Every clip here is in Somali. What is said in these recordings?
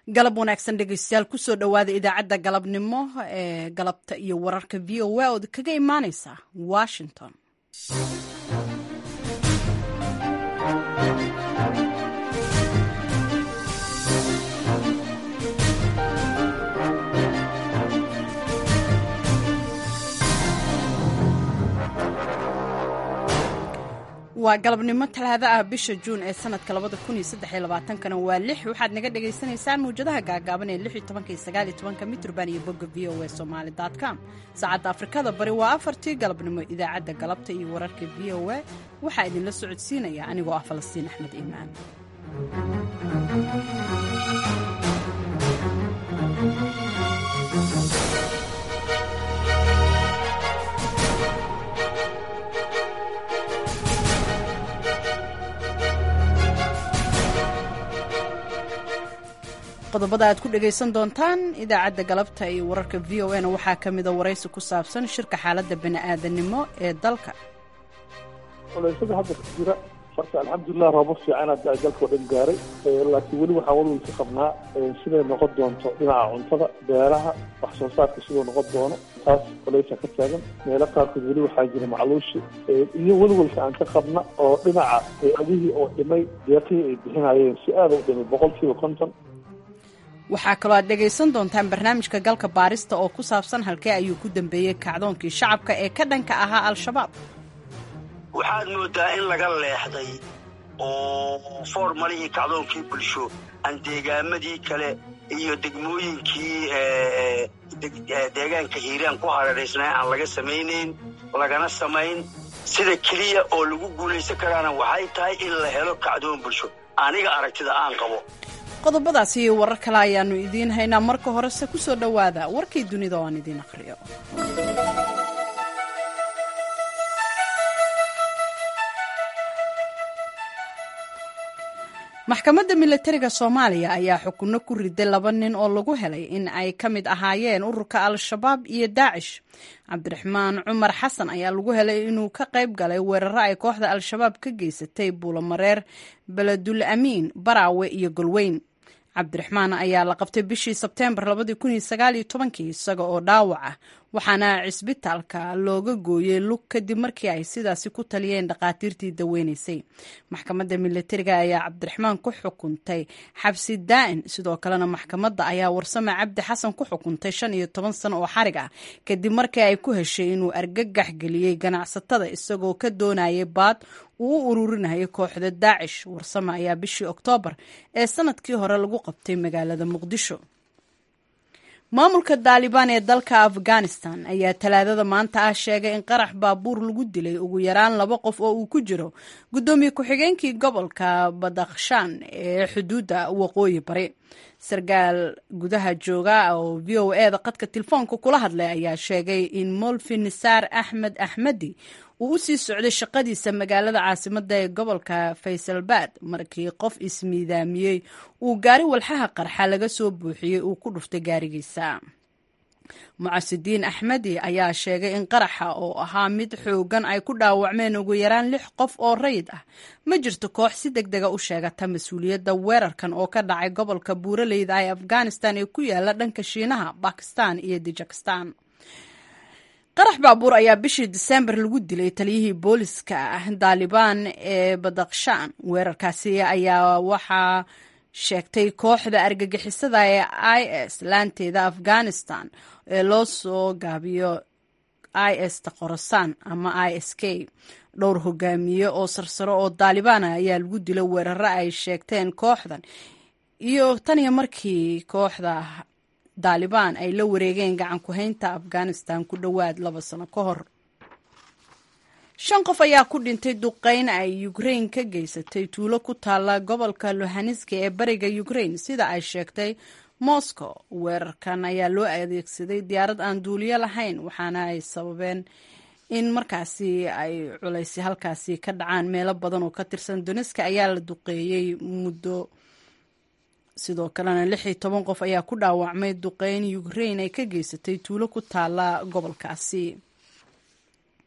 galab wanaagsan dhegeystayaal kusoo dhowaada idaacadda galabnimo ee galabta iyo wararka v o a ood kaga imaaneysa washington waa galabnimo talaada ah bisha juun ee sanadka labada kun iyo saddex iyo labaatankana waa lix waxaad naga dhagaysanaysaan mawjadaha gaagaaban ee lix iyo tobanka iyo sagaal iyo tobanka mitrban iyo bogga v o a somaali dot com saacadda afrikada bari waa afartii galabnimo idaacadda galabta iyo wararka v o a waxaa idinla socodsiinaya anigoo ah falastiin axmed iimaan qodobada aad ku dhegaysan doontaan idaacadda galabta iyo wararka v o na waxaa ka mida waraysi ku saabsan shirka xaaladda bani'aadanimo ee dalka culaysyada hadda ka jira marka alxamdulilah roobo fiicanaad aa dalkao dhan gaaray laakiin weli waxaan walwal ka qabnaa siday noqon doonto dhinaca cuntada beeraha wax soo saarka siduu noqon doono taas culaysa ka taagan meelo qaarkood weli waxaa jira macluushi iyo welwalka aan ka qabna oo dhinaca hay-adihii oo dhimay deeqihii ay bixinayeen si aada u dhimay boqol kiiba konton waxaa kaloo aad dhegaysan doontaan barnaamijka galka baarista oo ku saabsan halkee ayuu ku dambeeyey kacdoonkii shacabka ee ka dhanka ahaa al-shabaab waxaad moodaa in laga leexday oo foormalihii kacdoonkii bulsho aan deegaamadii kale iyo degmooyinkii deegaanka hiiraan ku hareeraysnaa aan laga samaynayn lagana samayn sida keliya oo lagu guulaysan karaana waxay tahay in la helo kacdoon bulsho aniga aragtida aan qabo qodobadaasi iyo warar kale ayaannu idiin haynaa marka horese ku soo dhowaada warkii dunida oo aan idiin aqhriyo maxkamadda milatariga soomaaliya ayaa xukunno ku riday laba nin oo lagu helay in ay ka mid ahaayeen ururka al-shabaab iyo daacish cabdiraxmaan cumar xasan ayaa lagu helay inuu ka qayb galay weeraro ay kooxda al-shabaab ka geysatay buulomareer beledul amiin baraawe iyo golweyn cabdiraxmaan ayaa la qabtay bishii sebteembar isaga oo dhaawac ah waxaana cisbitaalka looga gooyey lug kadib markii ay sidaasi ku taliyeen dhakhaatiirtii daweynaysay maxkamadda milatariga ayaa cabdiraxmaan ku xukuntay xabsi daa'in sidoo kalena maxkamadda ayaa warsame cabdi xasan ku xukuntay shan iyo toban sano oo xarig ah kadib markii ay ku heshay inuu argagax geliyey ganacsatada isagoo ka doonayay baad uu u ururinayay kooxda daacish warsame ayaa bishii oktoobar ee sanadkii hore lagu qabtay magaalada muqdisho maamulka daalibaan ee dalka afghanistan ayaa talaadada maanta ah sheegay in qarax baabuur lagu dilay ugu yaraan laba qof oo uu ku jiro guddoomiye ku-xigeenkii gobolka badakhshan ee xuduudda waqooyi bari sarkaal gudaha jooga oo v o e da qadka telefoonka kula hadlay ayaa sheegay in molfi nisaar axmed axmedi uu u sii socday shaqadiisa magaalada caasimada ee gobolka faysalbaad markii qof ismiidaamiyey uu gaari walxaha qarxa laga soo buuxiyey uu ku dhuftay gaarigiisa mucasidiin axmedi ayaa sheegay in qaraxa oo ahaa mid xoogan ay ku dhaawacmeen ugu yaraan lix qof oo rayid ah ma jirto koox si deg dega u sheegata mas-uuliyadda weerarkan oo ka dhacay gobolka buuraleyda ee afghanistan ee ku yaala dhanka shiinaha bakistan iyo dijakistan qarax baabuur ayaa bishii diseembar lagu dilay taliyihii booliska daalibaan ee badakhshan weerarkaasi ayaa waxaa sheegtay kooxda argagixisada ee i s laanteeda afghanistan ee loo soo gaabiyo i s ta qorosaan ama i s k dhowr hogaamiye oo sarsaro oo daalibaana ayaa lagu dilay weeraro ay sheegteen kooxdan iyo taniyo markii kooxda daalibaan ay la wareegeen gacan ku-haynta afghanistan ku dhowaad laba sano ka hor shan qof ayaa ku dhintay duqeyn ay ukrain ka geysatay tuulo ku taalla gobolka luhaniski ee bariga ukrain sida ay sheegtay moscow weerarkan ayaa loo adeegsaday diyaarad aan duuliyo lahayn waxaana ay sababeen in markaasi ay culaysi halkaasi ka dhacaan meelo badan oo ka tirsan doniska ayaa la duqeeyey muddo sidoo kalena lix iyo toban qof ayaa ku dhaawacmay duqeyn ukrain ay ka geysatay tuulo ku taalla gobolkaasi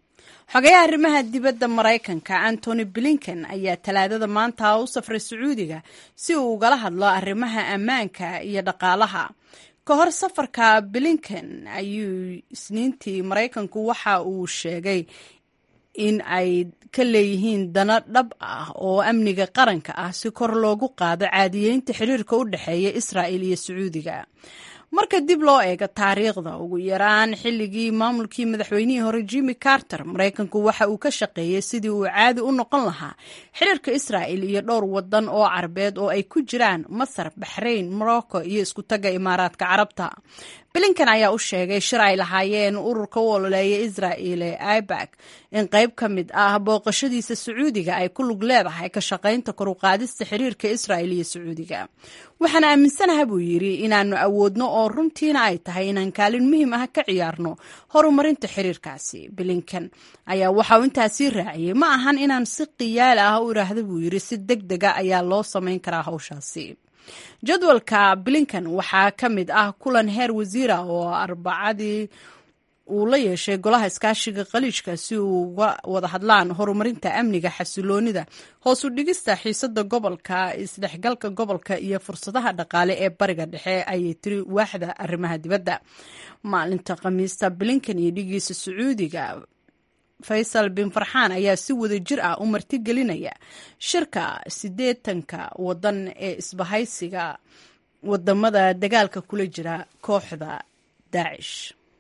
xogayaha arrimaha dibadda maraykanka antony blinken ayaa talaadada maanta u safray sacuudiga si uu ugala hadlo arrimaha ammaanka iyo dhaqaalaha ka hor safarka blinken ayuu isniintii maraykanku waxa uu sheegay in ay ka leeyihiin dano dhab ah oo amniga qaranka ah si kor loogu qaado caadiyeynta xiriirka u dhexeeya israa'il iyo sacuudiga marka dib loo eego taariikhda ugu yaraan xilligii maamulkii madaxweynihii hore jimmy carter maraykanku waxa uu ka shaqeeyey sidii uu caadi u noqon lahaa xiriirka israa'il iyo dhowr wadan oo carabeed oo ay ku jiraan masar baxrayn morocco iyo iskutaga imaaraadka carabta blinkan ayaa u sheegay shir ay lahaayeen ururka u ololeeya israa'il ee ibak in qayb ka mid ah booqashadiisa sacuudiga ay ku lug leedahay ka shaqaynta kor u qaadista xiriirka israa'il iyo sacuudiga waxaan aaminsanaha buu yidhi inaannu awoodno oo runtiina ay tahay inaan kaalin muhiim ah ka ciyaarno horumarinta xiriirkaasi blinkan ayaa waxauu intaasii raaciyey ma ahan inaan si qiyaal ah u idhaahda buu yidhi si deg dega ayaa loo samayn karaa hawshaasi jadwalka blinkan waxaa ka mid ah kulan heer wasiira oo arbacadii uu la yeeshay golaha iskaashiga khaliijka si uu uga wada hadlaan horumarinta amniga xasiloonida hoos u dhigista xiisada gobolka isdhexgalka gobolka iyo fursadaha dhaqaale ee bariga dhexe ayay tiri waaxda arrimaha dibadda maalinta khamiista blinkan iyo dhigiisa sacuudiga faysal bin farxaan ayaa si wada jir ah u martigelinaya shirka siddeetanka wadan ee isbahaysiga wadamada dagaalka kula jira kooxda daacish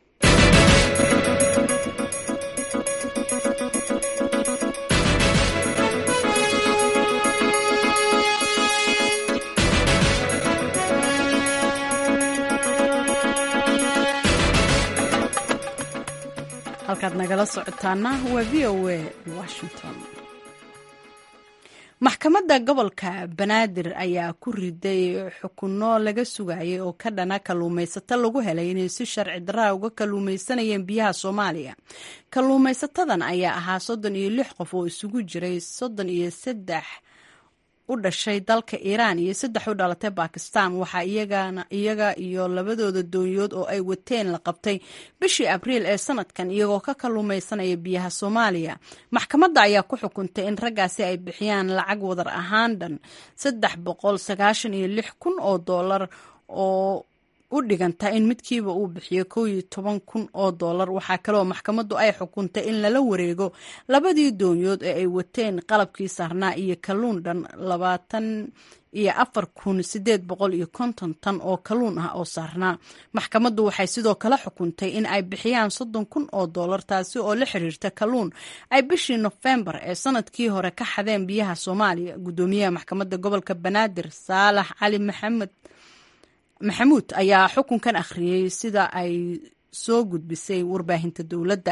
halkaad nagala socotaana waa v o a washington maxkamadda gobolka banaadir ayaa ku riday xukunno laga sugayay oo ka dhana kalluumaysato lagu helay inay si sharci daraa uga kalluumaysanayeen biyaha soomaaliya kalluumaysatadan ayaa ahaa soddon iyo lix qof oo isugu jiray soddon iyo saddex u dhashay dalka iiraan iyo saddex u dhalatay bakistan waxaa iyaga iyo labadooda doonyood oo ay wateen la qabtay bishii abriil ee sanadkan iyagoo ka kalluumaysanaya biyaha soomaaliya maxkamadda ayaa ku xukuntay in raggaasi ay bixiyaan lacag wadar ahaan dhan saddex boqol sagaashan iyo lix kun oo doolar oo u dhiganta in midkiiba uu bixiyo kow iyo toban kun oo doolar waxaa kaleoo maxkamaddu ay xukuntay in lala wareego labadii doonyood ee ay wateen qalabkii saarnaa iyo kalluun dhan labaatan iyo afar kun sideed boqol iyo konton tan oo kalluun ah oo saarnaa maxkamaddu waxay sidoo kale xukuntay in ay bixiyaan soddon kun oo doolar taasi oo la xiriirta kalluun ay bishii nofembar ee sanadkii hore ka xadeen biyaha soomaaliya guddoomiyaha maxkamadda gobolka banaadir saalax cali maxamed maxamuud ayaa xukunkan akhriyey sida ay soo gudbisay warbaahinta dowladda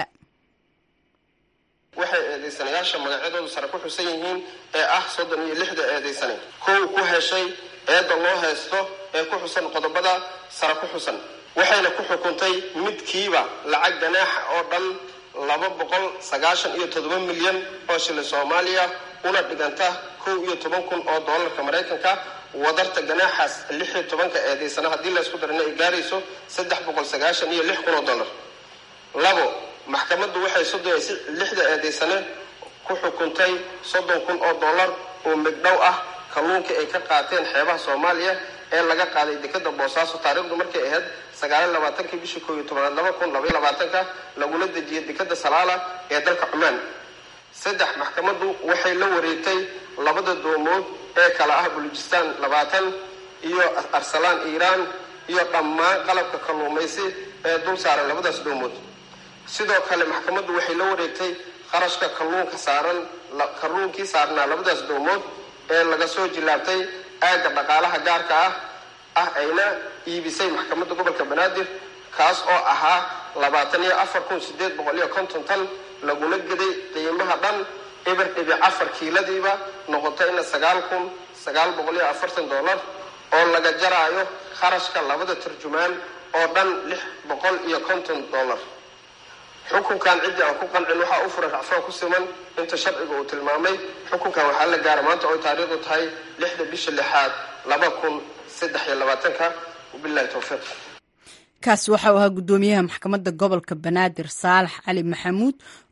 waxay eedaysanayaasha magacyadoodu sare ku xusan yihiin ee ah soddon iyo lixda eedaysane kow ku heshay eedda loo haysto ee ku xusan qodobada sare ku xusan waxayna ku xukuntay midkiiba lacag ganaaxa oo dhan laba boqol sagaashan iyo toddoba milyan oo shilin soomaaliya una dhiganta kow iyo toban kun oo doolarka maraykanka wadarta ganaaxaas lix iyo tobanka eedaysana haddii laysku darana ay gaarayso saddex boqol sagaashan iyo lix kun oo dollar labo maxkamaddu waxay soddon lixda eedaysane ku xukuntay soddon kun oo dollar oo migdhow ah kalluunkii ay ka qaateen xeebaha soomaaliya ee laga qaaday dekeda boosaaso taariikhdu markay ahayd sagaaliyo labaatankii bishii koob iyo tobanaad laba kun labaiyo labaatanka lagula dejiyay dekeda salaala ee dalka cumaan saddex maxkamaddu waxay la wareegtay labada doomood ee kala ah bulujistaan labaatan iyo arsalaan iiraan iyo dhammaan qalabka kalluumaysi ee dul saaran labadaas doomood sidoo kale maxkamaddu waxay la wareegtay qarashka kalluunka saaran kalluunkii saarnaa labadaas doomood ee laga soo jilaabtay aagga dhaqaalaha gaarka ah ah ayna iibisay maxkamadda gobolka banaadir kaas oo ahaa labaatan iyo afar kun sideed boqol iyo konton tan laguna geday qiimaha dhan eber dhibic afar kiiladiiba noqotayna sagaal kun sagaal boqol iyo afartan dollar oo laga jaraayo kharashka labada tarjumaan oo dhan lix boqol iyo konton dollar xukunkan ciddii aan ku qancin waxaa u furan racfaan ku siman inta sharciga uu tilmaamay xukunkan waxaa la gaara maanta oo taariikhdu tahay lixda bisha lixaad laba kun saddex iyo labaatanka wabilahi towfiiq kaasi waxa uu ahaa guddoomiyaha maxkamadda gobolka banaadir saalax cali maxamuud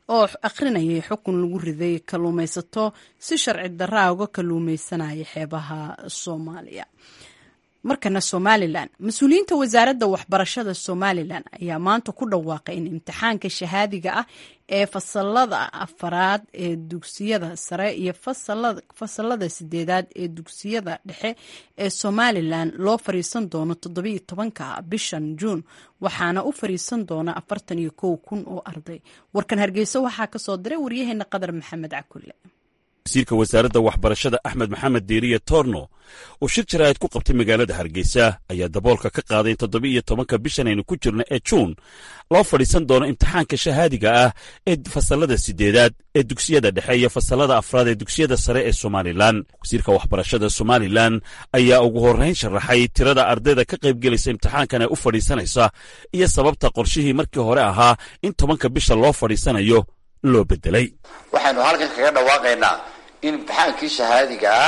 oo akhrinayay xukun lagu riday kalluumaysato si sharci daraa uga kalluumaysanaya xeebaha soomaaliya markana somalilan mas-uuliyiinta wasaaradda waxbarashada somalilan ayaa maanta ku dhawaaqay in imtixaanka shahaadiga ah ee fasalada afaraad ee dugsiyada sare iyo fasalada sideedaad ee dugsiyada dhexe ee somalilan loo fariisan doono toddobiyo tobanka bishan juun waxaana u fariisan doona afartan iyo kow kun oo arday warkan hargeysa waxaa kasoo diray waryaheena qadar maxamed cakulle wasiirka wasaaradda waxbarashada axmed maxamed diiriye torno oo shir jaraa'id ku qabtay magaalada hargeysa ayaa daboolka ka qaaday in toddoba iyo tobanka bishan aynu ku jirno ee juun loo fadhiisan doono imtixaanka shahaadiga ah ee fasalada sideedaad ee dugsiyada dhexe iyo fasalada afraad ee dugsiyada sare ee somalilan wasiirka waxbarashada somalilan ayaa ugu horrayn sharaxay tirada ardayda ka qaybgelaysa imtixaankan ee u fadhiisanaysa iyo sababta qorshihii markii hore ahaa in tobanka bisha loo fadhiisanayo loo bedelay waxaynu halkan kaga dhawaaqaynaa in imtixaankii shahaadiga ah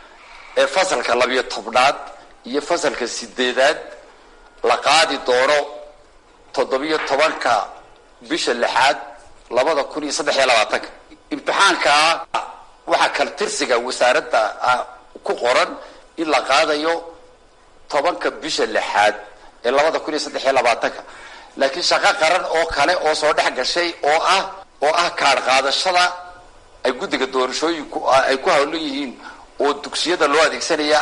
ee fasalka labiyo tobnaad iyo fasalka sideedaad la qaadi doono toddobiyo tobanka bisha lixaad labada kun iyo saddex iyo labaatanka imtixaankaa waxaa kala tirsiga wasaaradda ku qoran in la qaadayo tobanka bisha lixaad ee labada kun iyo saddex iyo labaatanka laakiin shaqo qaran oo kale oo soo dhex gashay oo ah oo ah kaadh qaadashada ay guddiga doorashooyinku ay ku hawlan yihiin oo dugsiyada loo adeegsanaya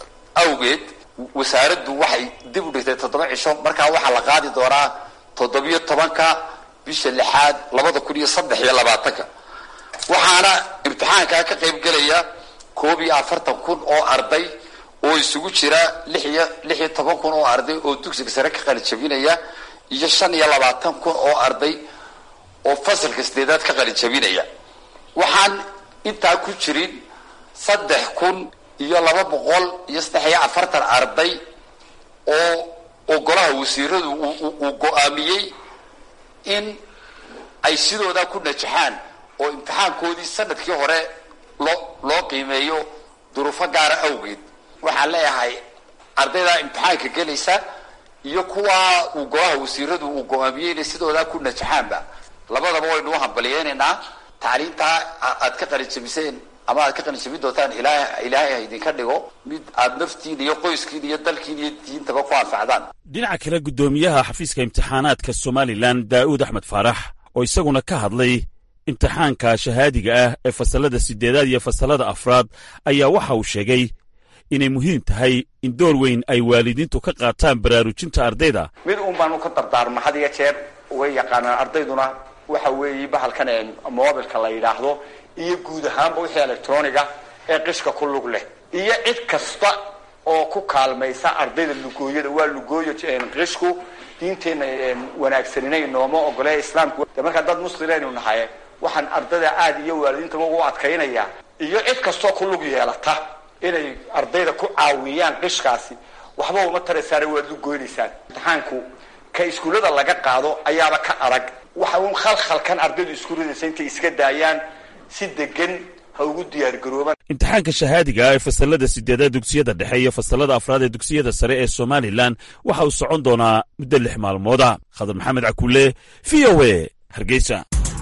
awgeed wasaaraddu waxay dib u dhigtay toddoba cisho markaa waxaa la qaadi doonaa toddobiyo tobanka bisha lixaad labada kun iyo saddex iyo labaatanka waxaana imtixaankaa ka qayb gelaya koob iyo afartan kun oo arday oo isugu jira lix iyo lix iyo toban kun oo arday oo dugsiga sare ka qalijabinaya iyo shan iyo labaatan kun oo arday oo fasalka sideedaad ka qalin jabinaya waxaan intaa ku jirin saddex kun iyo laba boqol iyo saddex iyo afartan arday oo oo golaha wasiiradu uu go-aamiyey in ay sidoodaa ku najaxaan oo imtixaankoodii sanadkii hore loo loo qiimeeyo duruufo gaara awgeed waxaan leeyahay ardaydaa imtixaanka gelaysa iyo kuwaa uu golaha wasiiradu uu go-aamiyey inay sidoodaa ku najaxaanba labadaba waynu u hambaliyeynaynaa tacliintaa aad ka qalijabiseen ama aad ka qalijabin doontaan ilaah ilaahay ha idinka dhigo mid aad naftiin iyo qoyskiin iyo dalkiin iyo diintaba ku anfacdaan dhinaca kale guddoomiyaha xafiiska imtixaanaadka somalilan daa'uud axmed faarax oo isaguna ka hadlay imtixaanka shahaadiga ah ee fasalada sideedaad iyo fasalada afraad ayaa waxa uu sheegay inay muhiim tahay in door weyn ay waalidiintu ka qaataan baraarujinta ardayda mid un baanu ka dardaarma had iyo jeer way yaqaanaan ardayduna waxa weeye bahalkan mobilka la yidhaahdo iyo guud ahaanba wixii electroniga ee qishka ku lug leh iyo cid kasta oo ku kaalmaysa ardayda lugooyada waa lugooyo qishku diinteenna wanaagsaninay nooma ogole islaamku de markaa dad muslimaynu nahay waxaan ardayda aada iyo waalidiintaba ugu adkaynaya iyo cid kastoo ku lug yeelata inay ardayda ku caawiyaan qishkaasi waxba uma taraysaana waad lugoynaysaan imtixaanku ka iskuullada laga qaado ayaaba ka adag waxa uun khalkhalkan ardaydu iskuuladaysa intay iska daayaan si degan ha ugu diyaargaroobaan imtixaanka shahaadiga ah ee fasalada sideedaad dugsiyada dhexe iyo fasalada afraad ee dugsiyada sare ee somalilan waxa uu socon doonaa muddo lix maalmooda khadar maxamed cakulle v o a hargeysa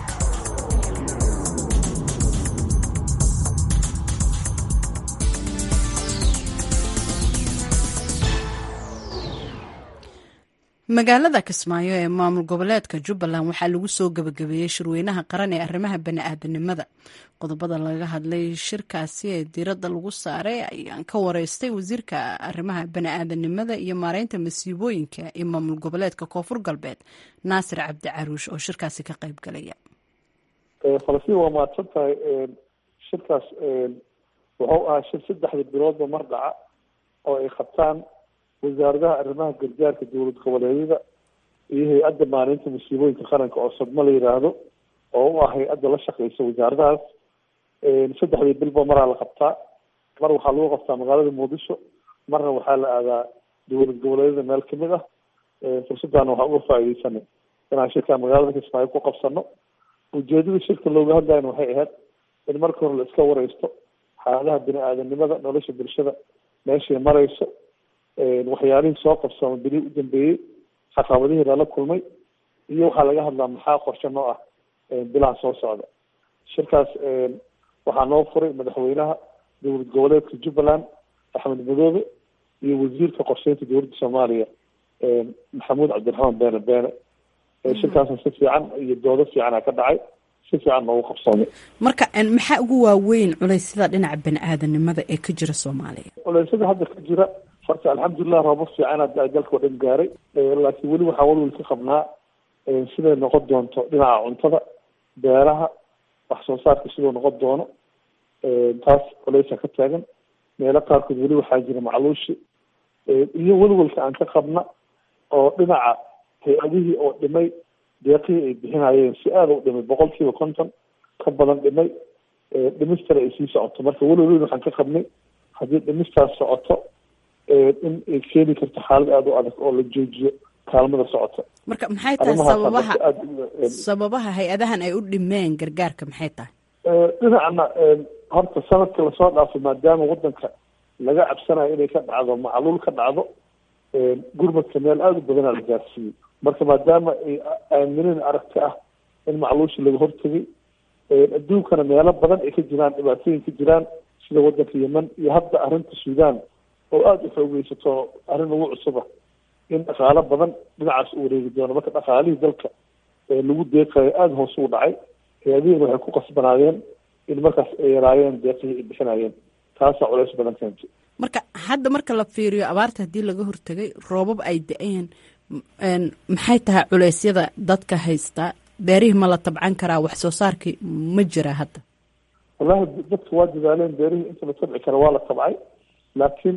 magaalada kismaayo ee maamul goboleedka jubbaland waxaa lagu soo gabagabeeyey shirweynaha qaran ee arrimaha bani-aadanimada qodobada laga hadlay shirkaasi ee diiradda lagu saaray ayaan ka wareystay wasiirka arrimaha bani-aadanimada iyo maareynta masiibooyinka ee maamul goboleedka koonfur galbeed naasir cabdi caruush oo shirkaasi ka qayb galaya falastiin waa mahadsan tahay shirkaas wuxuu ahaa shir saddexda biloodba mar dhaca oo ay qabtaan wasaaradaha arrimaha gargaarka dowlad goboleedyada iyo hay-adda maalinta masiibooyinka qaranka oo sadmo la yidhaahdo oo u ah hay-adda la shaqeysa wasaaradahaas saddexdii bilba maraa la qabtaa mar waxaa lagu qabtaa magaalada muqdisho marna waxaa la aadaa dowlad goboleedyada meel kamid ah fursaddaana waxaa uga faaideysanay inaan shirkaa magaalada kismaayo ku qabsano ujeedada shirka looga hadlayana waxay ahayd in marka hore la iska wareysto xaaladaha bini-aadanimada nolosha bulshada meeshay mareyso waxyaalihii soo qabsooma beri u dambeeyey caqabadihii lala kulmay iyo waxaa laga hadlaa maxaa qorshe noo ah bilaha soo socda shirkaas waxaa noo furay madaxweynaha dowlad goboleedka jubbaland axmed madoobe iyo wasiirka qorsheynta dowladda soomaaliya maxamuud cabdiraxmaan beene beene shirkaasna si fiican iyo doodo fiicana ka dhacay si fiican noogu qabsoomay marka maxaa ugu waaweyn culeysyada dhinaca bani aadanimada ee ka jira soomaaliya culeysyada hadda ka jira horta alxamdulilah roobo fiican hadda dalka oo dhan gaaray laakiin weli waxaa walwal ka qabnaa siday noqon doonto dhinaca cuntada beeraha wax soo saarka siduu noqon doono taas culeysa ka taagan meelo qaarkood weli waxaa jira macluushi iyo welwalka aan ka qabna oo dhinaca hay-adihii oo dhimay deeqihii ay bixinayeen si aada u dhimay boqol kiiba konton ka badan dhimay dhimistana ay sii socoto marka welwal waxaan ka qabnay haddii dhimistaas socoto in ay keeni karto xaalad aada u adag oo la joojiyo kaalmada socota marka maxay tahay sababaha sababaha hay-adahan ay u dhimeen gargaarka maxay tahay dhinacna horta sanadka lasoo dhaafay maadaama wadanka laga cabsanayo inay ka dhacdo macluul ka dhacdo gurmadka meel aada u badanaa la gaarsiiyey marka maadaama ay aamineen aragti ah in macluusha laga hortegay adduunkana meelo badan ay ka jiraan dhibaatooyin ka jiraan sida wadanka yemen iyo hadda arrinta suudaan oo aada u xoogeysato arrin ugu cusuba in dhaqaalo badan dhinacaas u wareegi doono marka dhaqaalihii dalka lagu deeqayo aada hoos ugu dhacay hay-adihiin waxay ku qasbanaadeen in markaas ay yaraayeen deeqihii ay bixinayeen taasaa culeys badan keentay marka hadda marka la fiiriyo abaarta haddii laga hortegay roobab ay da-een maxay tahay culeysyada dadka haystaa beerihii ma la tabcan karaa wax soo saarkii ma jiraa hadda wallahi dadka waa dadaaleen beerihii inta la tabci kara waa la tabcay laakiin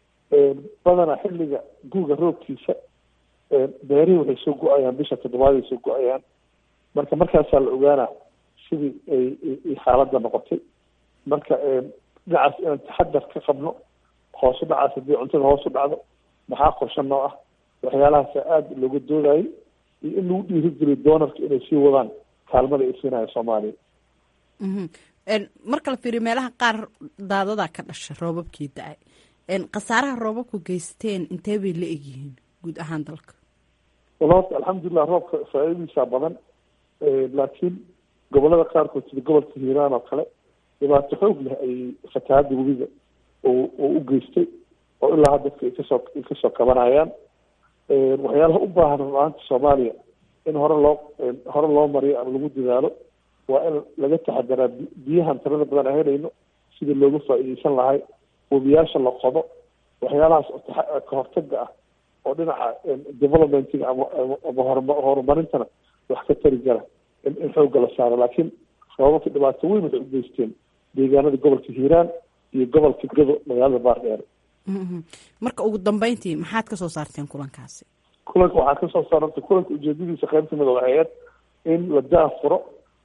badanaa xilliga guuga roobkiisa beerihii waxay soo go-ayaan bisha toddobaad ay soo go-ayaan marka markaasaa la ogaanaa sidii ay xaaladda noqotay marka dhinacaas inaan taxadar ka qabno hoos u dhacaas haddii cuntada hoos u dhacdo maxaa qorshe noo ah waxyaalahaasa aada looga doodayay iyo in lagu dhiirigeliyo doonarka inay sii wadaan kaalmada ay siinayo soomaaliya marka la fiiriyo meelaha qaar daadadaa ka dhasha roobabkii da-ay khasaaraha roobabku geysteen intee bay la egyihiin guud ahaan dalka wala horta alxamdulilah roobka faa-iidadiisaa badan laakiin gobolada qaarkood sida gobolka hiiraan oo kale dhibaato xoog leh ay fatahaada webiga oo u geystay oo ilaa ha dadka ay kasoo ay kasoo kabanayaan waxyaalaha u baahan run-aanta soomaaliya in hore loo hore loo mariyo ama lagu dadaalo waa in laga taxadaraa biyahan tirada badan aan helayno sidii looga faa-iideysan lahay webiyaasha la qodo waxyaalahaas ka hortaga ah oo dhinaca developmentiga ama ama horma horumarintana wax ka tari jara in in xoogga la saaro laakiin roobabka dhibaato weyn waxay u geysteen deegaanada gobolka hiiraan iyo gobolka gado magaalada baardheer marka ugu dambeyntii maxaad kasoo saarteen kulankaasi kulanka waxaa kasoo saarantay kulanka ujeedadiisa qayb kamida waxay ahayd in la daafuro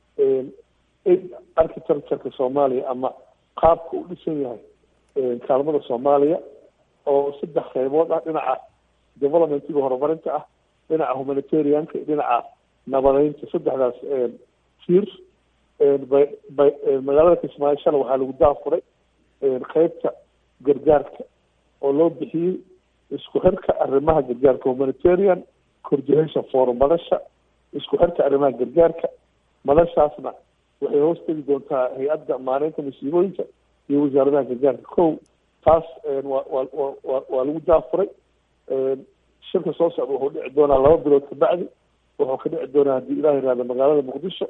architectureka soomaaliya ama qaabka u dhisan yahay kaalmada soomaaliya oo saddex qaybood ah dhinaca developmentiga horumarinta ah dhinaca humanitarianka iyo dhinaca nabadeynta saddexdaas tiir bay magaalada kismaayo shala waxaa lagu daafuray qeybta gargaarka oo loo bixiyey isku xirka arrimaha gargaarka humanitarian coordination forum madasha isku xirka arrimaha gargaarka madashaasna waxay hoos tegi doontaa hay-adda maareynta masiibooyinka iyo wasaaradaha gargaarka kow taas waa wa wa waa lagu daafuray shirka soo socda wuxuu dhici doonaa laba bilood kabacdi wuxuu ka dhici doonaa haddii ilah yihahda magaalada muqdisho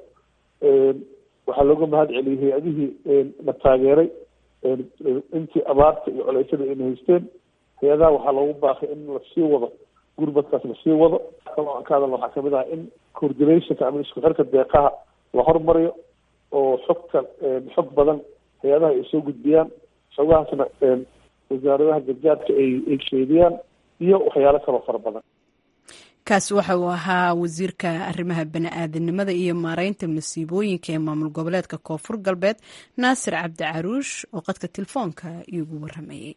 waxaa looga mahad celiyey hay-adihii na taageeray intii abaarta iyo coleysyada ayna haysteen hay-adaha waxaa loogu baaqay in lasii wado gurmadkaas lasii wado kaloo aan ka hadalna waxaa kamid ah in coordinationka ama isku xirka deeqaha la hormariyo oo xogta xog badan hay-adaha ay soo gudbiyaan xogahaasna wasaaradaha gargaarka ay ay sheediyaan iyo waxyaalo kaloo fara badan kaasi waxa uu ahaa wasiirka arrimaha bani-aadanimada iyo maareynta masiibooyinka ee maamul goboleedka koonfur galbeed naasir cabdi caruush oo qadka telefoonka iigu waramayey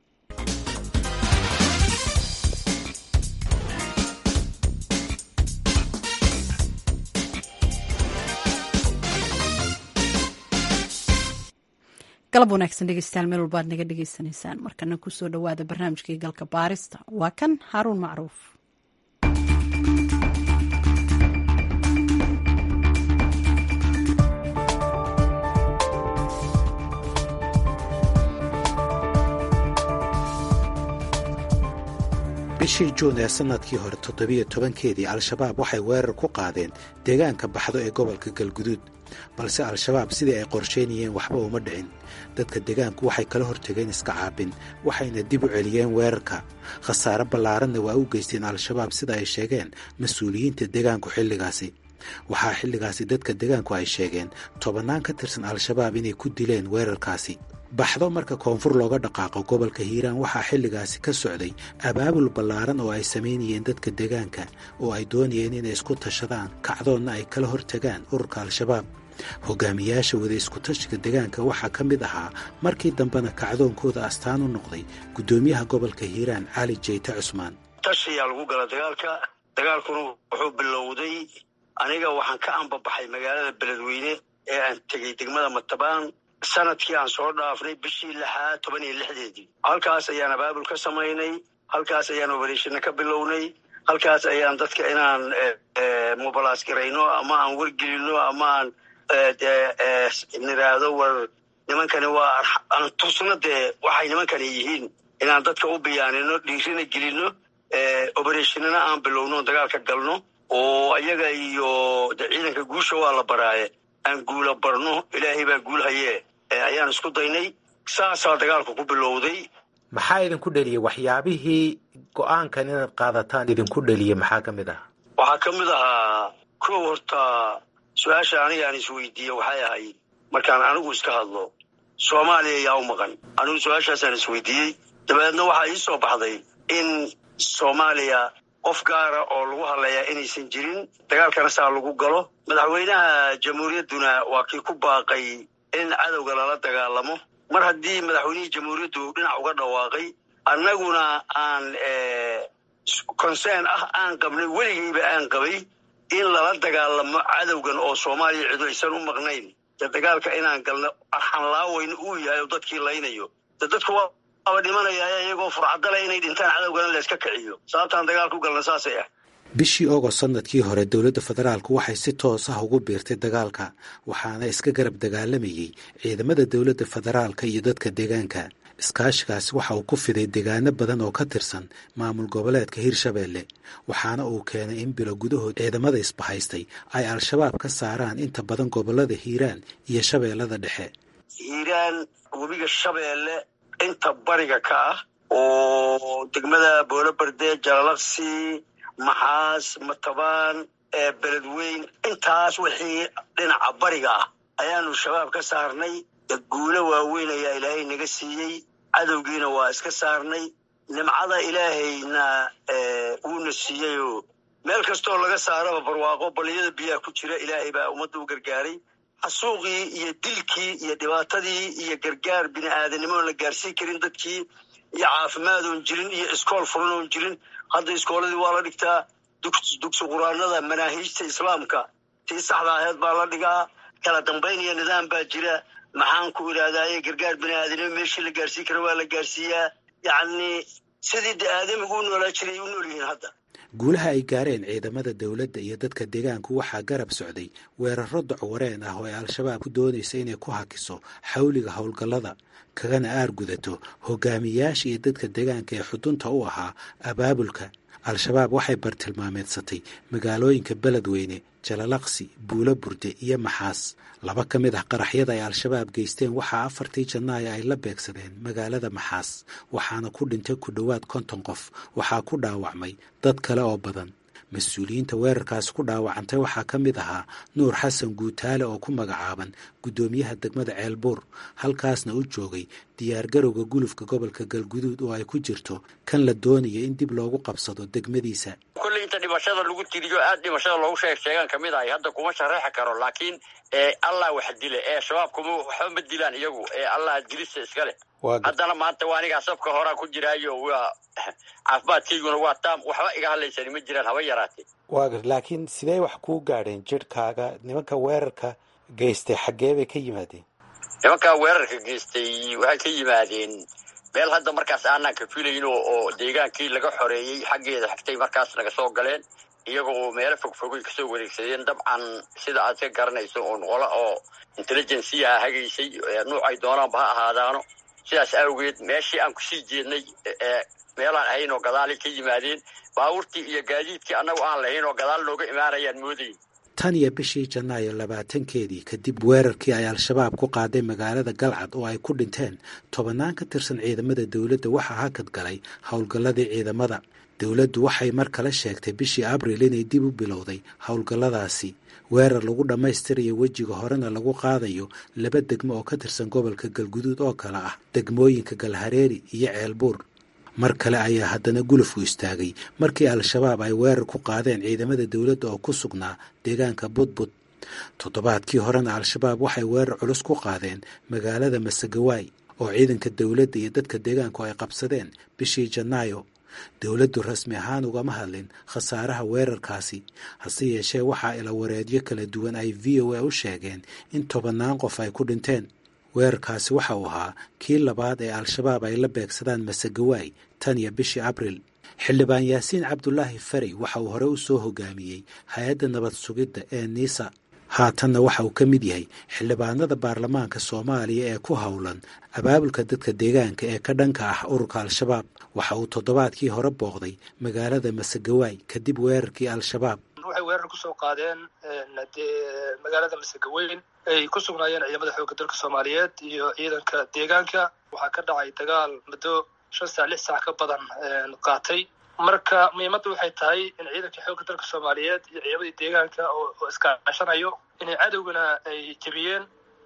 galab wanaagsan dhegeystayaal meel walbaad naga dhegeysanaysaan markana kusoo dhowaada barnaamijkii galka baarista waa kan haaruun macruuf bishii juun ee sannadkii hore toddobiyo tobankeedii al-shabaab waxay weerar ku qaadeen deegaanka baxdo ee gobolka galguduud balse al-shabaab sidii ay qorsheynayeen waxba uma dhicin dadka deegaanku waxay kala hortageen iska caabin waxayna dib u celiyeen weerarka khasaare ballaaranna waa u geysteen al-shabaab sida ay sheegeen mas-uuliyiinta deegaanku xilligaasi waxaa xilligaasi dadka deegaanku ay sheegeen tobannaan ka tirsan al-shabaab inay ku dileen weerarkaasi baxdo marka koonfur looga dhaqaaqo gobolka hiiraan waxaa xilligaasi ka socday abaabul ballaaran oo ay samaynayeen dadka deegaanka oo ay doonayeen inay isku tashadaan kacdoonna ay kala hortagaan ururka al-shabaab hogaamiyaasha wada iskutashiga deegaanka waxaa ka mid ahaa markii dambena kacdoonkooda astaan u noqday guddoomiyaha gobolka hiiraan cali jeyte cusmaan tashiyaa lagu gala dagaalka dagaalkuna wuxuu bilowday aniga waxaan ka ambabaxay magaalada beledweyne ee aan tegey degmada matabaan sanadkii aan soo dhaafnay bishii lixaad toban iyo lixdeedii halkaas ayaan abaabul ka samaynay halkaas ayaan obereshina ka bilownay halkaas ayaan dadka inaan mobilaas garayno ama aan wargelino ama aan niraahdo war nimankani waa aan tusno dee waxay nimankani yihiin inaan dadka u biyaanino dhiirina gelino obereshinana aan bilowno dagaalka galno oo iyaga iyo de ciidanka guusha waa la baraaye aan guula barno ilaahay baa guul hayee ayaan isku daynay saasaa dagaalku ku bilowday maxaa idinku dheliyey waxyaabihii go-aankan inaad qaadataan idinku dheliyey maxaa ka mid ah waxaa ka mid ahaa kow horta su-aasha aniga aan isweydiiye waxay ahayd markaan anigu iska hadlo soomaaliya yaa u maqan anigu su-aashaasaan isweydiiyey dabeedna waxaa ii soo baxday in soomaaliya qof gaara oo lagu hadlayaa inaysan jirin dagaalkana saa lagu galo madaxweynaha jamhuuriyadduna waa kii ku baaqay in cadowga lala dagaalamo mar haddii madaxweynihii jamhuuriyaddu dhinac uga dhawaaqay annaguna aan concern ah aan qabnay weligeyba aan qabay in lala dagaalamo cadowgan oo soomaaliya cidu aysan u maqnayn de dagaalka inaan galno arxanlaaweyn uu yahay oo dadkii laynayo de dadku waaba dhimanaya iyagoo furcadale inay dhintaan cadowgana layska kiciyo sababtaan dagaal ku galna saasay ah bishii ogost sannadkii hore dowladda federaalku waxay si toos ah ugu biirtay dagaalka waxaana iska garab dagaalamayey ciidamada dowladda federaalka iyo dadka deegaanka iskaashigaasi waxa uu ku fiday deegaano badan oo ka tirsan maamul goboleedka hirshabeelle waxaana uu keenay in bilo gudahood ciidamada isbahaystay ay al-shabaab ka saaraan inta badan gobollada hiiraan iyo shabeellada dhexe hiiraan webiga shabeelle inta bariga ka ah oo degmada booloberde jalalaqsi maxaas matabaan beledweyn intaas wixii dhinaca bariga ah ayaanu shabaab ka saarnay guulo waaweyn ayaa ilaahay naga siiyey cadowgiina waa iska saarnay nimcada ilaahayna wuuna siiyeyoo meel kastoo laga saaraba barwaaqo baliyada biyaha ku jira ilaahay baa ummadda u gargaaray xasuuqii iyo dilkii iyo dhibaatadii iyo gargaar bini aadanimoon la gaarsiin karin dadkii iyo caafimaad oon jirin iyo iskool furan oon jirin hadda iskooladii waa la dhigtaa dugsi quraanada manaahiijta islaamka tii saxda aheed baa la dhigaa kala dambayn iyo nidaam baa jira maxaan ku idhaahdaye gargaar bini aadanimo meeshii la gaarsiin kara waa la gaarsiiyaa yacni sidii de aadamigu u noolaa jiray u nool yihiin hadda guulaha ay gaareen ciidamada dowladda iyo dadka deegaanku waxaa garab socday weeraro docwareen ah oo ay al-shabaab ku doonaysa inay ku hakiso xawliga howlgallada kagana aargudato hogaamiyaasha iyo dadka deegaanka ee xudunta u ahaa abaabulka al-shabaab waxay bartilmaameedsatay magaalooyinka beledweyne jalalaqsi buulo burde iyo maxaas laba ka mid ah qaraxyada ay al-shabaab geysteen waxaa afartii janaayo ay la beegsadeen magaalada maxaas waxaana ku dhintay ku dhowaad konton qof waxaa ku dhaawacmay dad kale oo badan mas-uuliyiinta weerarkaasi ku dhaawacantay waxaa ka mid ahaa nuur xasan guutaale oo ku magacaaban guddoomiyaha degmada ceelbuur halkaasna u joogay diyaargarowga gulufka gobolka galguduud oo ay ku jirto kan la doonayo in dib loogu qabsado degmadiisa kolley inta dhimashada lagu tiriyo aad dhimashada loogu sheeg sheegaan ka mid ahay hadda kuma shareexi karo laakiin allah wax dile ee shabaab kuma waxba ma dilaan iyagu ee allah dilisa iska leh haddana maanta waa anigaa safka horaa ku jiraayo waa caafimaadkayguna waa taam waxba iga hadlaysani ma jiraan haba yaraatee waagar laakiin sidee wax kuu gaadheen jidhkaaga nimanka weerarka geystay xaggee bay ka yimaadeen nimankaa weerarka geystay waxay ka yimaadeen meel hadda markaas aanaan ka filayn oo deegaankii laga xoreeyey xaggeeda xigtay markaas naga soo galeen iyaga oo meelo fogfogay kasoo wareegsadeen dabcan sida aad ka garanayso oo noqola oo intelligensiyaha hagaysay nuuc ay doonaanba ha ahaadaano sidaas awgeed meeshii aan kusii jeednay meelaan ahayn oo gadaalay ka yimaadeen baabuurtii iyo gaadiidkii annagu aan lahayn oo gadaal nooga imaanayaan moodayn tan iyo bishii janaayo labaatankeedii kadib weerarkii ay al-shabaab ku qaaday magaalada galcad oo ay ku dhinteen tobannaan ka tirsan ciidamada dowladda waxaa hakad galay howlgalladii ciidamada dowladdu waxay mar kale sheegtay bishii abril inay dib u bilowday howlgalladaasi weerar lagu dhammaystirayo wejiga horena lagu qaadayo laba degmo oo ka tirsan gobolka galguduud oo kale ah degmooyinka galhareeri iyo ceelbuur mar kale ayaa haddana gulufku istaagay markii al-shabaab ay weerar ku qaadeen ciidamada dowladda oo ku sugnaa deegaanka budbud toddobaadkii horena al-shabaab waxay weerar culus ku qaadeen magaalada masagawaay oo ciidanka dowladda iyo dadka deegaanku ay qabsadeen bishii janaayo dowladdu rasmi ahaan ugama hadlin khasaaraha weerarkaasi hase yeeshee waxaa ila wareedyo kala duwan ay v o a u sheegeen in tobannaan qof ay ku dhinteen weerarkaasi waxa uu ahaa kii labaad ee al-shabaab ay la beegsadaan masagawaay tan iyo bishii abril xildhibaan yaasiin cabdulaahi farey waxa uu hore u soo hogaamiyey hay-adda nabad sugidda ee niisa haatanna waxa uu ka mid yahay xildhibaanada baarlamaanka soomaaliya ee ku howlan abaabulka dadka deegaanka ee ka dhanka ah ururka al-shabaab waxa uu toddobaadkii hore booqday magaalada masagawaay kadib weerarkii al-shabaab waxay weerar kusoo qaadeen magaalada masagaweyn ay ku sugnaayeen ciidamada xoogga dalka soomaaliyeed iyo ciidanka deegaanka waxaa ka dhacay dagaal muddo shan saac lix saac ka badan qaatay marka muhiimadda waxay tahay in ciidanka xoogga dalka soomaaliyeed iyo ciidamadii deegaanka oo iskaashanayo inay cadowgana ay jebiyeen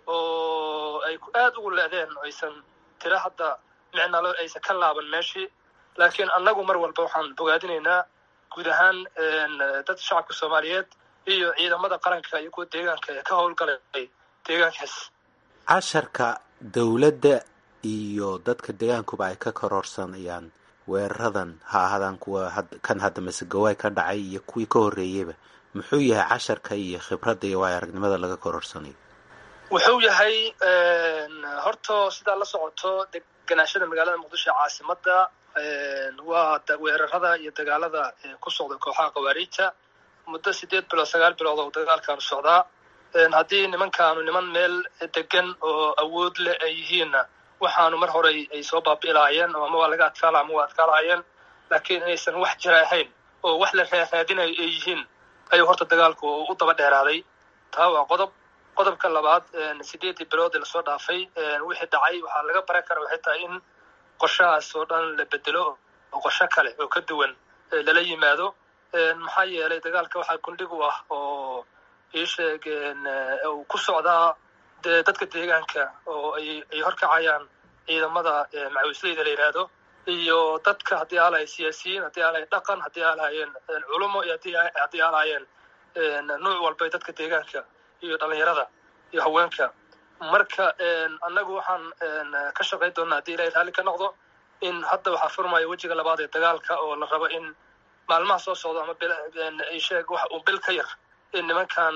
oo ay aad ugu leedeen aysan tira hadda micnalo aysan ka laaban meeshii laakiin annagu mar walba waxaan bogaadinaynaa guud ahaan dad shacabka soomaaliyeed iyo ciidamada qaranka iyo kuwa deegaanka ee ka howlgalay deegaankaas casharka dowladda iyo dadka deegaankuba ay ka kororsanayaan weeraradan ha ahaadaan kuwa kan hadda masegawaay ka dhacay iyo kuwii ka horreeyeyba muxuu yahay casharka iyo khibradda iyo waayo aragnimada laga kororsanayo wuxuu yahay horta sidaa la socoto deganaashada magaalada muqdisho ee caasimadda waa weerarada iyo dagaalada ku socda kooxaha khawaariijta muddo sideed bilood sagaal bilood oo dagaalkaanu socdaa haddii nimankaanu niman meel degan oo awood leh ay yihiinna waxaanu mar hore ay soo baabi'ilaayeen oo ama waa laga adkaala ama waa adkaalaayeen laakiin inaysan wax jira ahayn oo wax la raaraadinayo ay yihiin ayuu horta dagaalku u daba dheeraaday taa waa qodob qodobka labaad sideedii bilood ee lasoo dhaafay wixii dhacay waxaa laga baran kara waxay tahay in qorshahaas oo dhan la bedelo oo qorsho kale oo ka duwan lala yimaado maxaa yeelay dagaalka waxaa gundhig u ah oo ii sheeg uu ku socdaa dee dadka deegaanka oo ay ay horkacayaan ciidamada macawisleyda la yidhaahdo iyo dadka haddii aalahay siyaasiyiin haddii aalahay dhaqan haddii aalahaayeen culumo iyo haddii aalahaayeen nuuc walba dadka deegaanka iyo dhalinyarada iyo haweenka marka annagu waxaan ka shaqayn doonaa haddii ilahay raalli ka noqdo in hadda waxaa furmaya wejiga labaad ee dagaalka oo la rabo in maalmaha soo socdo ama sheeg wax uu bil ka yar in nimankan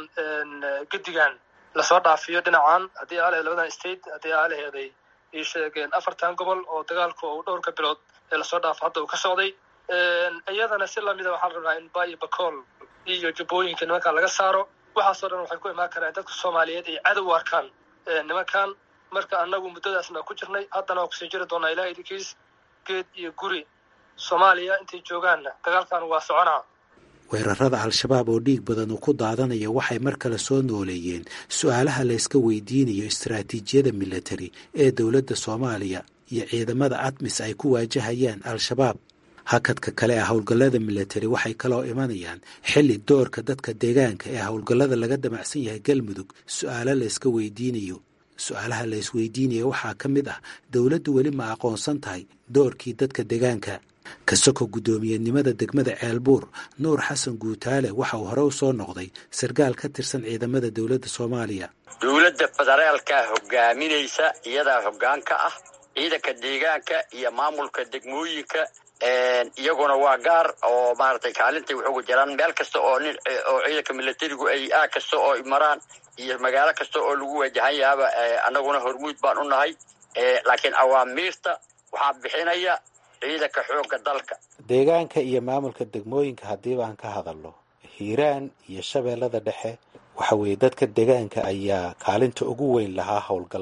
gedigan lasoo dhaafiyo dhinacan haddii aalahay labadan state haddii aalaheeday ii sheegeen afartan gobol oo dagaalku uu dhowrka bilood ee lasoo dhaafo hadda uu ka socday iyadana si lamida waxaan rabnaa in bayo bacool iyo jubbooyinka nimankan laga saaro waxaasoo dhan waxay ku imaan karaan dadka soomaaliyeed ay cadow u arkaan nimankan marka annagu muddadaasna ku jirnay haddana waa kusii jiri doonaa ilaha idinkiis geed iyo guri soomaaliya intay joogaanna dagaalkan waa soconaa weerarada al-shabaab oo dhiig badan uu ku daadanaya waxay mar kale soo nooleeyeen su-aalaha layska weydiinayo istaraatiijiyada militari ee dowladda soomaaliya iyo ciidamada admis ay ku waajahayaan al-shabaab hakadka kale ee howlgallada militari waxay kaloo imanayaan xilli doorka dadka deegaanka ee howlgallada laga damacsan yahay galmudug su-aalo layska weydiinayo su-aalaha laysweydiinaya waxaa ka mid ah dowladdu weli ma aqoonsan tahay doorkii dadka deegaanka kasoko guddoomiyenimada degmada ceelbuur nuur xasan guutaale waxa uu hore u soo noqday sarkaal ka tirsan ciidamada dowladda soomaaliya dowladda federaalkaa hogaaminaysa iyadaa hoggaan ka ah ciidanka deegaanka iyo maamulka degmooyinka iyaguna waa gaar oo maaragtay kaalintay wax uga jiraan meel kasta oo nin oo ciidanka militarigu ay aag kasta oo maraan iyo magaalo kasta oo lagu wajahan yahaaba annaguna hormuud baan u nahay laakiin awaamiirta waxaa bixinaya ciidanka xoogga dalka deegaanka iyo maamulka degmooyinka haddii baan ka hadalno hiiraan iyo shabeellada dhexe waxa weeye dadka deegaanka ayaa kaalinta ugu weyn lahaa howlgalladan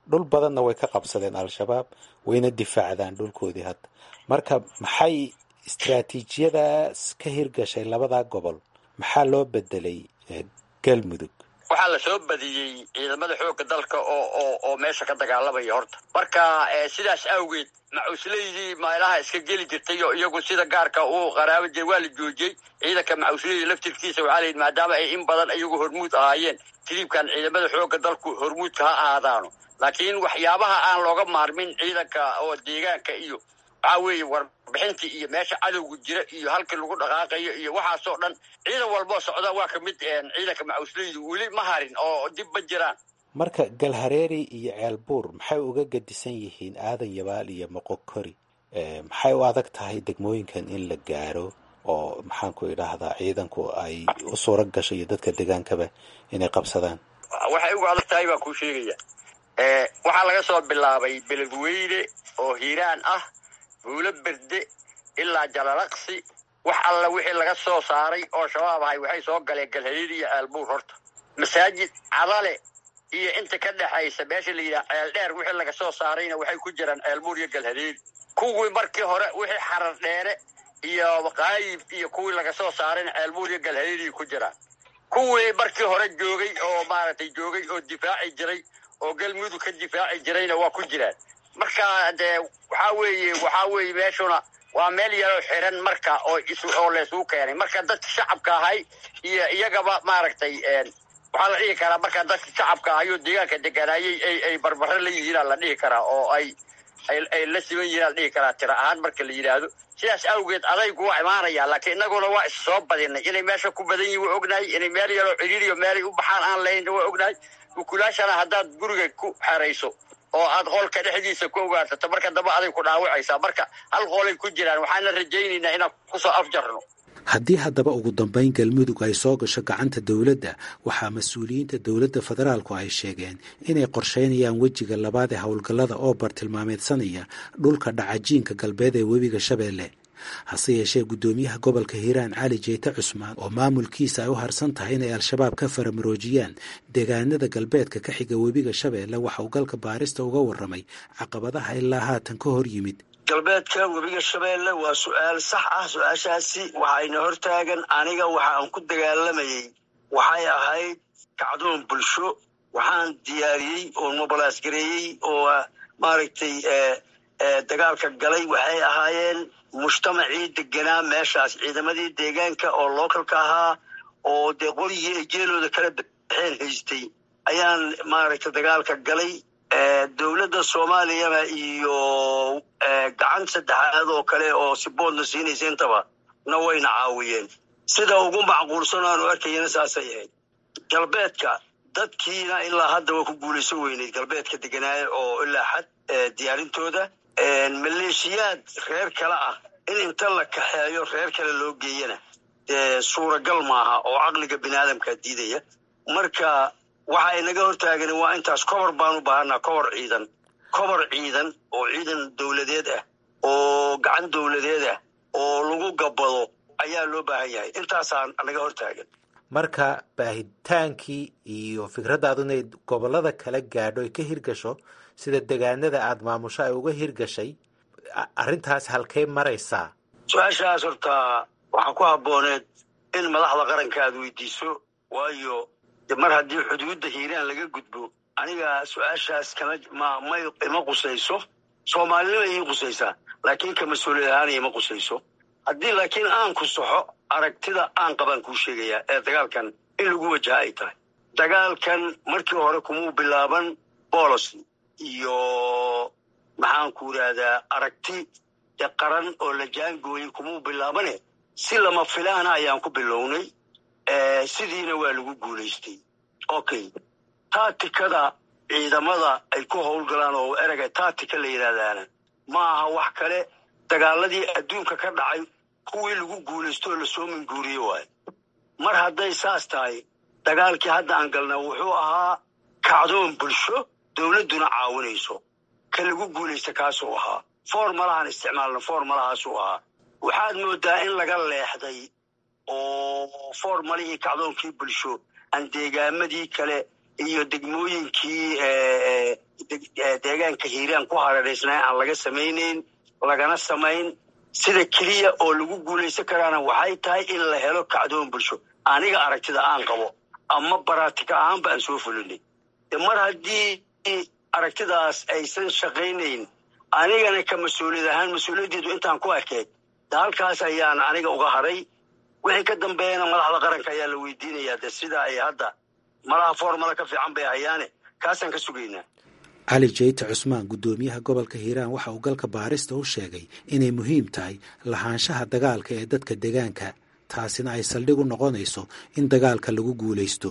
dhul badanna way ka qabsadeen al-shabaab wayna difaacdaan dhulkoodii hadda marka maxay istraatiijiyadaas ka hirgashay labadaa gobol maxaa loo bedelay galmudug waxaa la soo badiyey ciidamada xoogga dalka oo oo oo meesha ka dagaalamaya horta marka sidaas awgeed macuusleydii meelaha iska geli jirtay oo iyagu sida gaarka uu qaraaba jir waa la joojiyey ciidanka macuusleyda laftirkiisa waxaa la yidhi maadaama ay in badan iyagu hormuud ahaayeen tiriibkan ciidamada xoogga dalku hormuudka ha ahaadaano laakiin waxyaabaha aan looga maarmin ciidanka oo deegaanka iyo waxaa weeye warbixintii iyo meesha cadowga jira iyo halkii lagu dhaqaaqayo iyo waxaasoo dhan ciidan walboo socda waa ka mid ciidanka macuusleydu weli ma harin oo dib ma jiraan marka galhareeri iyo ceelbuur maxay uga gadisan yihiin aadan yabaal iyo moqokori maxay u adag tahay degmooyinkan in la gaaro oo maxaanku idhaahdaa ciidanku ay u suura gasho iyo dadka degaankaba inay qabsadaan waxay uga adag tahay baan kuu sheegaya waxaa laga soo bilaabay beledweyne oo hiiraan ah buulo berde ilaa jalalaqsi wax alla wixii laga soo saaray oo shabaab ahay waxay soo galeen galhareeri iyo ceelbuur horta masaajid cadale iyo inta ka dhexaysa meesha la yidhaha ceel dheer wixii laga soo saarayna waxay ku jiraan ceelbuur iyo galhareeri kuwii markii hore wixii xarar dheere iyo qaayib iyo kuwii laga soo saarayna ceelbuur iyo galhareeri ku jiraan kuwii markii hore joogay oo maaragtay joogay oo difaaci jiray oo galmudug ka difaaci jirayna waa ku jiraan marka dee waxaa weeye waxaa weeye meeshuna waa meel yaroo xiran marka oo oo laysugu keenay marka dadka shacabka ahay iyo iyagaba maaragtay waxaa la dhihi karaa marka dadka shacabka ahayoo deegaanka deganaayay ay ay barbaro la yihiinaa la dhihi karaa oo ay ay ay la siman yihiin la dhihi karaa tira ahaan marka la yidhaahdo sidaas awgeed adaygu waa imaanaya laakiin innaguna waa is soo badinay inay meesha ku badan yihin waa ognahay inay meel yaroo ciriiriyo meelay u baxaan aan lahayn waa ognahay ukulaashana haddaad guriga ku xerayso oo aad qolka dhexdiisa ku ogaarsato marka dambe aday ku dhaawacaysaa marka hal qolay ku jiraan waxaana rajaynaynaa inaan kusoo afjarno haddii haddaba ugu dambayn galmudug ay soo gasho gacanta dowladda waxaa mas-uuliyiinta dowladda federaalku ay sheegeen inay qorsheynayaan wejiga labaad ee howlgallada oo bartilmaameedsanaya dhulka dhacajiinka galbeed ee webiga shabeelle hase yeeshee guddoomiyaha gobolka hiiraan cali jeyte cusmaan oo maamulkiisa ay u harsan tahay inay al-shabaab ka faramaroojiyaan deegaanada galbeedka ka xiga webiga shabeelle waxa uu galka baarista uga warramay caqabadaha ilaa haatan ka hor yimid galbeedka webiga shabeelle waa su-aal sax ah su-aashaasi waxayna hortaagan aniga waxa aan ku dagaalamayey waxay ahayd kacdoon bulsho waxaan diyaariyey oo mobilaas gareeyey oo maaragtay dagaalka galay waxay ahaayeen mujtamacii deganaa meeshaas ciidamadii deegaanka oo localka ahaa oo dee qorigii ay jeelooda kala baxeen haystay ayaan maaragtay dagaalka galay dowladda soomaaliyana iyo gacan saddexaad oo kale oo si boodna siinaysa intaba na wayna caawiyeen sida ugu macquulsan aanu arkayana saasay ahayd galbeedka dadkiina ilaa hadda waa ku guulayso weyneyd galbeedka deganaaye oo ilaa xad diyaarintooda maleeshiyaad reer kale ah in inta la kaxeeyo reer kale loo geeyana dee suuragal maaha oo caqliga bini aadamkaa diidaya marka waxa ay naga hortaagan waa intaas kobor baan u baahanaa kobor ciidan kobor ciidan oo ciidan dowladeed ah oo gacan dowladeed ah oo lagu gabbado ayaa loo baahan yahay intaasaa naga hortaagan marka baahitaankii iyo fikraddaadu inay gobollada kala gaadho ay ka hirgasho sida degaanada aada maamusho ay uga hirgashay arrintaas halkay maraysaa su-aashaas horta waxaa ku habbooneed in madaxda qaranka aad weydiiso waayo mar haddii xuduudda hiiraan laga gudbo aniga su-aashaas kama ma may ima qusayso soomaalinima ii qusaysaa laakiin ka mas-uuliyad ahaan ima qusayso haddii laakiin aan ku saxo aragtida aan qabaan kuu sheegayaa ee dagaalkan in lagu wajaha ay tahay dagaalkan markii hore kumuu bilaaban bolosi iyo maxaanku idhaahdaa aragti de qaran oo la jaangooyey kumuu bilaabane si lama filaana ayaan ku bilownay sidiina waa lagu guulaystay okay taatikada ciidamada ay ku howlgalaan oo erega taatika la yidhaahdaana ma aha wax kale dagaaladii adduunka ka dhacay kuwii lagu guulaysto oo lasoo minguuriye waayo mar hadday saas tahay dagaalkii hadda aan galna wuxuu ahaa kacdoon bulsho dowladduna caawinayso ka lagu guulaysta kaasuu ahaa formalahaan isticmaalna formalahaasuu ahaa waxaad moodaa in laga leexday oo formalihii kacdoonkii bulsho aan deegaamadii kale iyo degmooyinkii deegaanka hiiraan ku hareeraysnaa aan laga samaynayn lagana samayn sida keliya oo lagu guulaysan karaana waxay tahay in la helo kacdoon bulsho aniga aragtida aan qabo ama baraatika ahaanba aan soo fulinay de mar haddii aragtidaas aysan shaqaynayn anigana ka mas-uuliyad ahaan mas-uuliyaddeedu intaan ku ekeyd de halkaas ayaan aniga uga haray wixii ka dambeeyana madaxda qaranka ayaa la weydiinayaa de sida ay hadda malaha formala ka fiican bay hayaane kaasaan ka sugaynaa cali jeyte cusmaan guddoomiyaha gobolka hiiraan waxa uu galka baarista u sheegay inay muhiim tahay lahaanshaha dagaalka ee dadka deegaanka taasina ay saldhig u noqonayso in dagaalka lagu guulaysto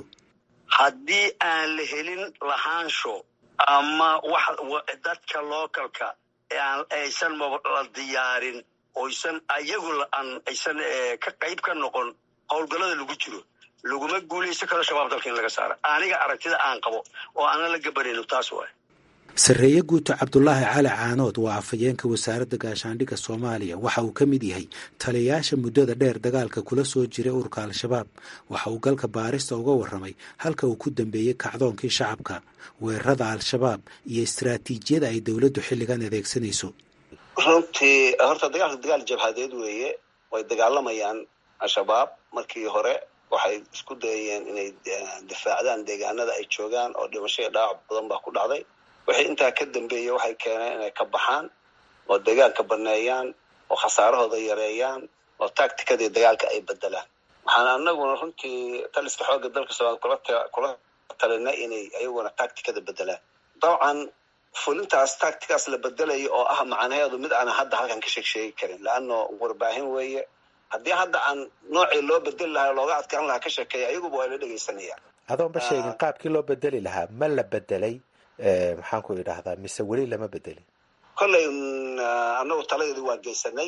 haddii aan la helin lahaansho ama wax dadka lookalka aysan la diyaarin oysan ayagu aysan ka qayb ka noqon howlgallada lagu jiro laguma guulaysan karo shabaab dalka in laga saara aniga aragtida aan qabo oo aanan la gabanayno taas waay sarreeye guuto cabdulaahi cali caanood waa afhayeenka wasaaradda gaashaandhigga soomaaliya waxa uu ka mid yahay taliyayaasha muddada dheer dagaalka kula soo jiray ururka al-shabaab waxa uu galka baarista uga warramay halka uu ku dambeeyey kacdoonkii shacabka weerarada al-shabaab iyo istaraatiijiyada ay dowladdu xilligan adeegsanayso runtii horta dagaalka dagaal jabhadeed weeye way dagaalamayaan al-shabaab markii hore waxay isku dayayeen inay difaacdaan deegaanada ay joogaan oo dhimasho iyo dhaawac badan baa ku dhacday wixii intaa ka dambeeyey waxay keeneen inay ka baxaan oo deegaanka baneeyaan oo khasaarahooda yareeyaan oo tacticadii dagaalka ay bedelaan waxaan anaguna runtii taliska xoogga dalka soomaaliya kula talinay inay ayaguna tacticada bedelaan dabcan fulintaas tacticaas la bedelayo oo ah macnaheedu mid aanan hadda halkan ka sheeg sheegi karin leano warbaahin weeye haddii hadda aan noocii loo bedeli lahaa looga adkaan lahaa ka sheekeeya ayaguba waa la dhegaysanayaan adoonba sheegin qaabkii loo bedeli lahaa ma la bedelay maxaan ku idhaahdaa mise weli lama bedelin kolley anagu taladeedii waa geysanay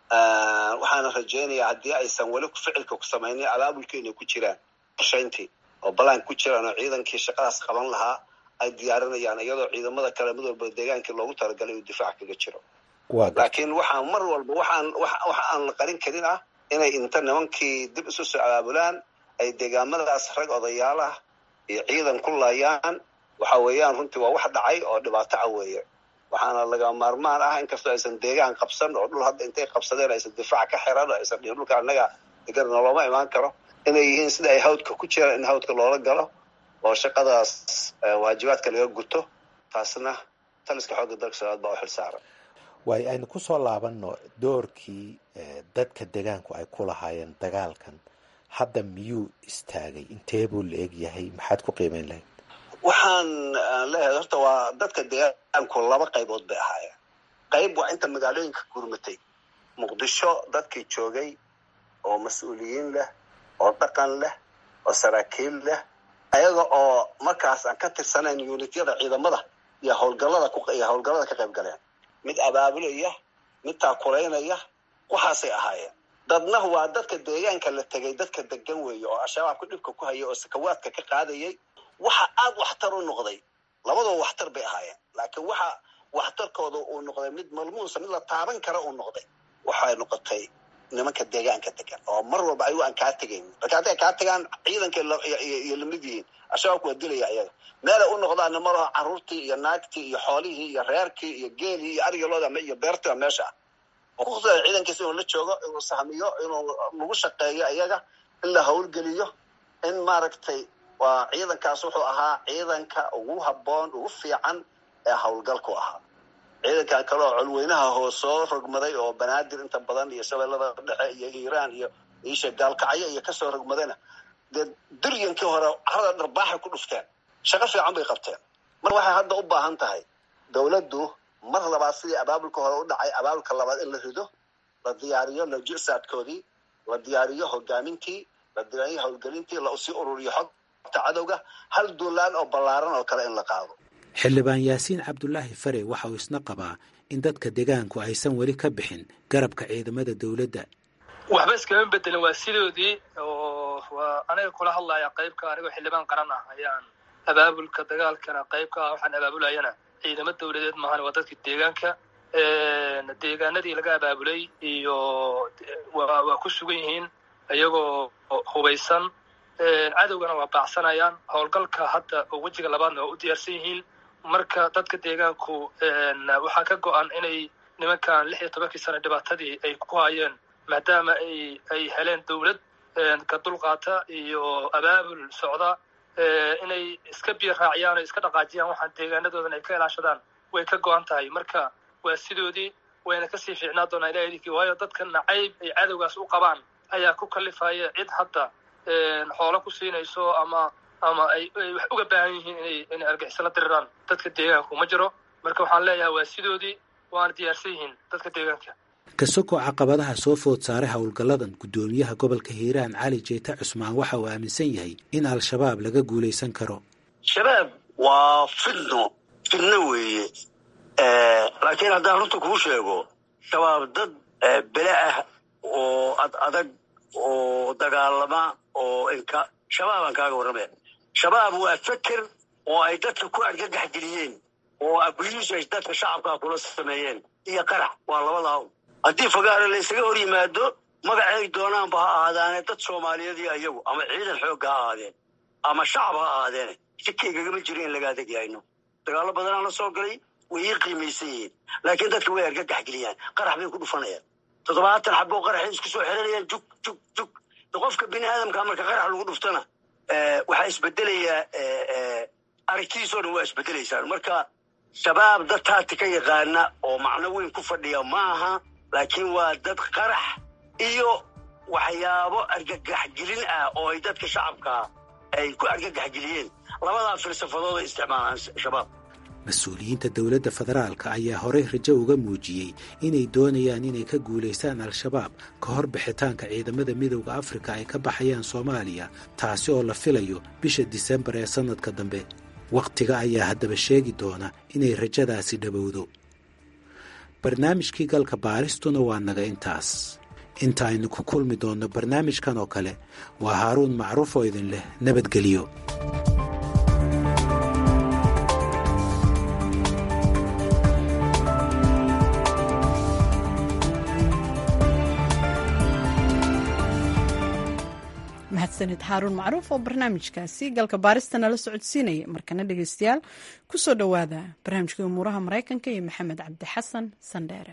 waxaana rajaynayaa haddii aysan weli ficilka ku samaynin abaabulkii inay ku jiraan qorshayntii oo balaan ku jiraan oo ciidankii shaqadaas qaban lahaa ay diyaarinayaan iyadoo ciidamada kale mid walba deegaankii loogu talagalay uu difaac kaga jiro laakiin waxaan mar walba waxaan waxa aan la qarin karin ah inay inta nimankii dib isu soo abaabulaan ay deegaamadaas rag odayaalah iyo ciidan ku laayaan waxa weeyaan runtii waa wax dhacay oo dhibaato ah weeye waxaana laga maarmaan ah inkastoo aysan deegaan qabsan oo dhul hadda intay qabsadeen aysan difaac ka xiran oo aysan dhihin dhulka annaga degan noloma imaan karo inay yihiin sida ay hawdka ku jiraan in hawdka loola galo oo shaqadaas waajibaadka laga guto taasna taliska xoogga dalka soomaaliad baa u xil saaran waayo aynu kusoo laabanno doorkii dadka deegaanku ay ku lahaayeen dagaalkan hadda miyuu istaagay intee buu la eg yahay maxaad ku qiimeyn lahayd waxaan leeyahay horta waa dadka deegaanku laba qaybood bay ahaayeen qayb waa inta magaalooyinka gurmatay muqdisho dadkii joogay oo mas-uuliyiin leh oo dhaqan leh oo saraakiil leh ayaga oo markaas aan ka tirsanayn unityada ciidamada iyo howlgallada iyo howlgallada ka qayb galeen mid abaabulaya mid taakulaynaya waxaasay ahaayeen dadna waa dadka deegaanka la tegay dadka degan weeye oo al-shabaabka dhibka ku haya oo sakawaadka ka qaadayay waxa aada waxtar u noqday labadoo waxtar bay ahaayeen laakiin waxa waxtarkooda uu noqday mid malmuusa mid la taaban kara uu noqday waxay noqotay nimanka deegaanka degan oo mar walba ayagu aan kaa tegayn marka hadday kaa tagaan ciidanka iyo lamid yihiin al-shabaabka waa dilaya ayaga meelay u noqdaana malaho carruurtii iyo naagtii iyo xoolihii iyo reerkii iyo geelii iyo aryalooda iyo beertiba meesha ah oo kuqusaya ciidankiisa inuu la joogo inuu sahmiyo inuu lagu shaqeeyo iyaga in la howlgeliyo in maaragtay waa ciidankaas wuxuu ahaa ciidanka ugu habboon ugu fiican ee howlgalku ahaa ciidankan kale oo colweynaha hoos soo rogmaday oo banaadir inta badan iyo shabeellada dhexe iyo iiraan iyo iisha gaalkacyo iyo kasoo rogmadayna dee duryankii hore carada dharbaaxay ku dhufteen shaqo fiican bay qabteen mar waxay hadda u baahan tahay dowladdu mar labaad sidii abaabulka hore u dhacay abaabulka labaad in la rido la diyaariyo lajisaadkoodii la diyaariyo hogaamintii la diyaariyo howlgelintii la usii ururiyo xogta cadowga hal duulaan oo ballaaran oo kale in la qaado xildhibaan yaasiin cabdulaahi fare waxa uu isna qabaa in dadka deegaanku aysan weli ka bixin garabka ciidamada dowladda waxba iskama bedelin waa sidoodii oo waa aniga kula hadlaya qaybka anigoo xildhibaan qaran ah ayaan abaabulka dagaalkana qaybka ah waxaan abaabulayana ciidamo dowladeed maahan waa dadka deegaanka deegaanadii laga abaabulay iyo waa waa ku sugan yihiin iyagoo hubaysan cadowgana waa baacsanayaan howlgalka hadda oo wejiga labaadna waa u diyaarsan yihiin marka dadka deegaanku waxaa ka go-an inay nimankan lix iyo tobankii sane dhibaatadii ay ku hayeen maadaama ay ay heleen dowlad ka dulqaata iyo abaabul socda inay iska biyo raaciyaan o iska dhaqaajiyaan waxaan deegaanadoodan ay ka ilaashadaan way ka go-an tahay marka waa sidoodii wayna kasii fiicnaa doonaa ilaha idinkii waayo dadka nacayb ay cadowgaas u qabaan ayaa ku kalifaya cid hadda xoolo ku siinayso ama ama ay ay wax uga baahan yihiin inay inay argixiso la diriraan dadka deegaanku ma jiro marka waxaan leeyahay waa sidoodii waana diyaarsan yihiin dadka deegaanka kasoko caqabadaha soo food saaray howlgalladan guddoomiyaha gobolka hiiraan cali jeeta cusmaan waxa uu aaminsan yahay in al-shabaab laga guulaysan karo shabaab waa fidno fidno weeye laakiin haddaan runta kuu sheego shabaab dad bele ah oo ad adag oo dagaalama oo inka shabaabaan kaaga warramaya shabaab waa feker oo ay dadka ku argagax geliyeen oo abuyuus ay dadka shacabkaa kula sameeyeen iyo qarax waa labadaa haddii fagaare la ysaga hor yimaado magacay doonaanba ha ahaadaane dad soomaaliyeed iyo iyagu ama ciidan xoogga ha ahaadeen ama shacab ha ahaadeene sikaygagama jiro in laga adeegyahayno dagaallo badanaa la soo galay way ii qiimaysan yihiin laakiin dadka way argagax geliyaan qarax bay ku dhufanayaan toddobaatan xaboo qaraxay isku soo xiranayaan jug jug jug qofka bini aadamka marka qarax lagu dhuftana waxaa isbedelayaa aragtidiisoo dhan waa isbedelaysaan marka shabaab dad taati ka yaqaana oo macno weyn ku fadhiya maaha laakiin waa dad qarax iyo waxyaabo argagaxgelin ah oo ay dadka shacabkaa ay ku argagaxgeliyeen labadaa filsafadood ay isticmaalaan shabaab mas-uuliyiinta dowladda federaalka ayaa horey rajo uga muujiyey inay doonayaan inay ka guulaystaan al-shabaab ka hor bixitaanka ciidamada midowda afrika ay ka baxayaan soomaaliya taasi oo la filayo bisha disembar ee sannadka dambe wakhtiga ayaa haddaba sheegi doona inay rajadaasi dhowowdo barnaamijkii galka baaristuna waa naga intaas inta aynu ku kulmi doonno barnaamijkan oo kale waa haaruun macruuf oo idin leh nabadgelyo mahadsanid haaruun macruuf oo barnaamijkaasi galka baarista nala socodsiinaya markana dhegeystayaal kusoo dhowaada barnaamijkii umuuraha maraykanka iyo maxamed cabdi xasan sandheere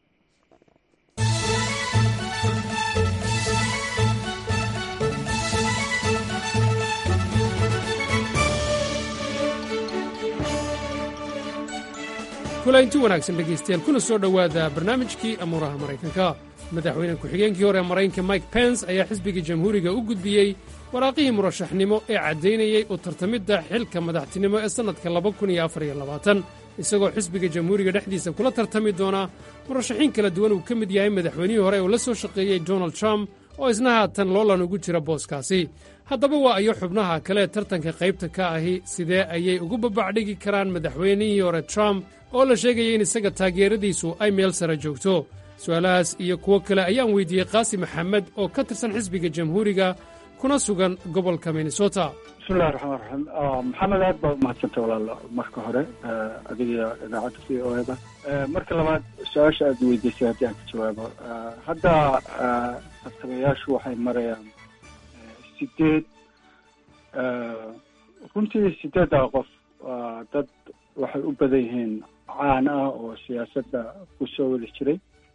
kulaynti wanaagsan dhegaystayaal kuna soo dhowaada barnaamijkii amuuraha maraykanka madaxweyne ku-xigeenkii hore maraykanka mike pence ayaa xisbiga jamhuuriga u gudbiyey waraaqihii murashaxnimo ee caddaynayey u tartamidda xilka madaxtinimo ee sannadka isagoo xisbiga jamhuuriga dhexdiisa kula tartami doona murashaxiin kala duwan uu ka mid yahay madaxweynihii hore uu la soo shaqeeyey donald trump oo isna haatan loolan ugu jira booskaasi haddaba waa ayo xubnaha kale tartanka qaybta ka ahi sidee ayay ugu babacdhigi karaan madaxweynihii hore trump oo la sheegaya in isaga taageeradiisu ay meel sare joogto su'aalahaas iyo kuwo kale ayaan weydiiyey qaasi maxamed oo ka tirsan xisbiga jamhuuriga kuna sugan gobolka minnesota bismillahi raxmaan raxiim maxamed aad baa umahadsantay walaalo marka hore adiga idaacadda v o eda marka labaad su-aasha aad weydiisay haddii aan ka jawaabo hadda tartamayaashu waxay marayaan sideed runtii sideeddaa qof waa dad waxay u badan yihiin caan ah oo siyaasadda ku soo wadi jiray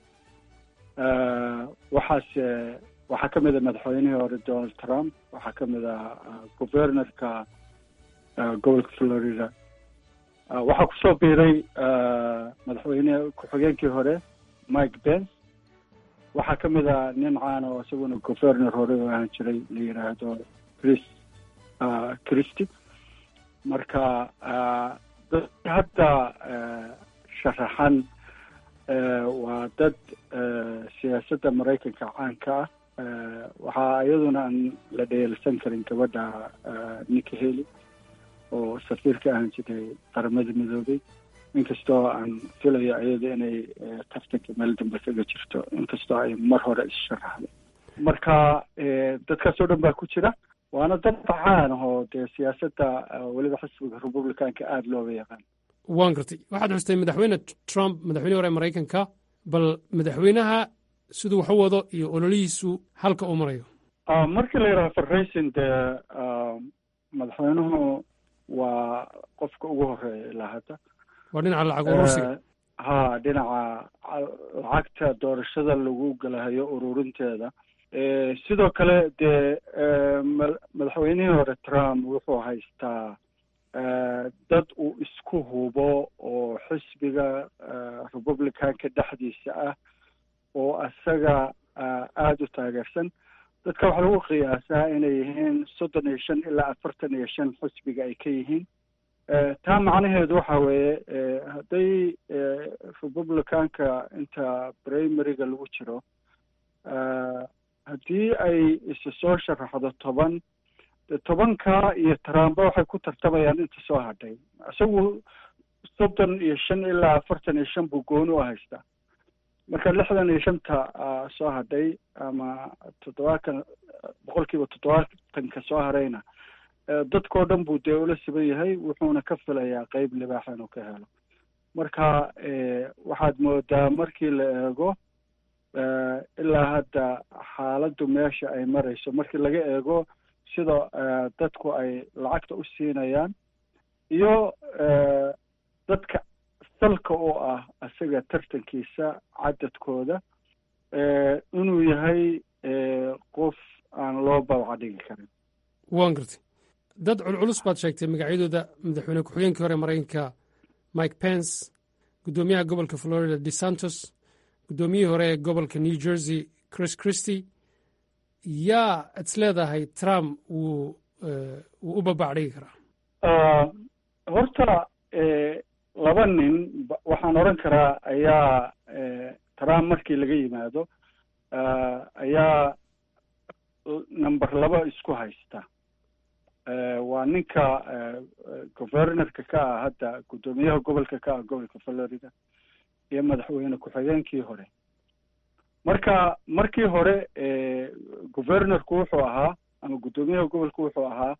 waxaase waxaa ka mid a madaxweynihii hore donald trump waxaa ka mid a governorka gobolka florida waxaa kusoo biiray madaxweyne ku-xigeenkii hore mike pence waxaa ka mid a nin caan oo isaguna governor hore oo ahaan jiray la yidhaahdo chris christy marka dad hadda sharaxan waa dad siyaasadda maraykanka caanka ah waxaa iyaduna aan la dheelsan karin gabadha nicki haley oo safiirka ahaan jiray qaramada midoobay inkastoo aan filayo iyada inay tartanka meel dambe kaga jirto inkastoo ay mar hore issharaxday marka dadkaas oo dhan baa ku jira waana dad caan ahoo dee siyaasadda weliba xisbiga republicanka aada looga yaqaan waan gartay waxaad xustay madaxweyne trump madaxweyne hore maraykanka bal madaxweynaha siduu wax u wado iyo ololihiisu halka uu marayo markii la yidhaha farraysin dee madaxweynuhu waa qofka ugu horeeya ilaa hadda waa dhinaca lacag urursiga ha dhinaca lacagta doorashada lagu galahayo ururinteeda sidoo kale dee madaxweynihii hore trump wuxuu haystaa dad uu isku hubo oo xisbiga republicanka dhexdiisa ah oo isaga aada u taageersan dadka waxaa lagu qiyaasaa inay yihiin soddon iyo shan ilaa afartan iyo shan xisbiga ay ka yihiin taa macnaheedu waxa weeye hadday republicanka inta primaryga lagu jiro haddii ay isu soo sharaxdo toban de tobanka iyo trumba waxay ku tartamayaan inta soo hadhay isagu soddon iyo shan ilaa afartan iyo shan buu gooni u haystaa marka lixdan iyo shanta soo hadhay ama toddobaatan boqol kiiba toddobaatanka soo harayna dadkao dhan buu dee ula siban yahay wuxuuna ka filayaa qeyb libaaxa inuu ka helo marka waxaad moodaa markii la eego ilaa hadda xaaladdu meesha ay marayso markii laga eego sida dadku ay lacagta u siinayaan iyo dadka salka oo ah isaga tartankiisa cadadkooda inuu yahay qof aan loo babaca dhigi karin waan gartay dad culculus baad sheegtay magacyadooda madaxweyne ku-xigeenkii hore maraykanka mike pence guddoomiyaha gobolka florida desantos guddoomiyihii hore ee gobolka new jersey chris christy yaa is leedahay trump wuu wuu u babac dhigi karaa horta laba nin waxaan odhan karaa ayaa trump markii laga yimaado ayaa number laba isku haysta waa ninka governorka ka ah hadda guddoomiyaha gobolka ka ah gobolka florida iyo madaxweyne ku-xigeenkii hore marka markii hore governorku wuxuu ahaa ama guddoomiyaha gobolka wuxuu ahaa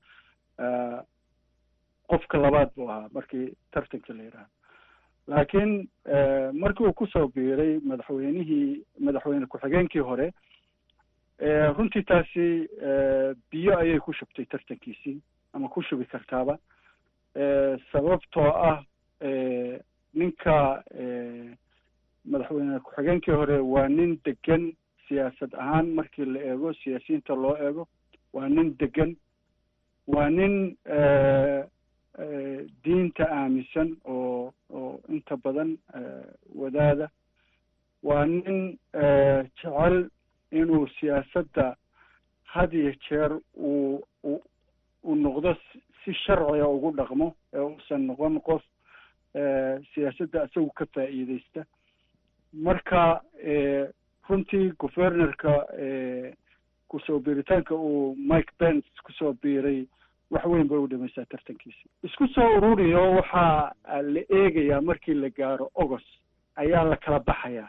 qofka labaad buu ahaa markii tartanka la yidhaahdo laakiin markii uu kusoo biiray madaxweynihii madaxweyne ku-xigeenkii hore runtii taasi biyo ayay ku shubtay tartankiisii ama ku shubi kartaaba sababtoo ah ninka madaxweyne ku-xigeenkii hore waa nin degan siyaasad ahaan markii la eego siyaasiyiinta loo eego waa nin degan waa nin diinta aaminsan oo oo inta badan wadaada waa nin jecel inuu siyaasadda had iyo jeer uu u uu noqdo si sharciga ugu dhaqmo ee uusan noqon qof siyaasadda isagu ka faa'iideysta marka runtii governorka kusoo biiritaanka uu mike pence kusoo biiray wax weyn bay u dhimaysaa tartankiisa isku soo ururiyo waxaa la eegayaa markii la gaaro august ayaa la kala baxayaa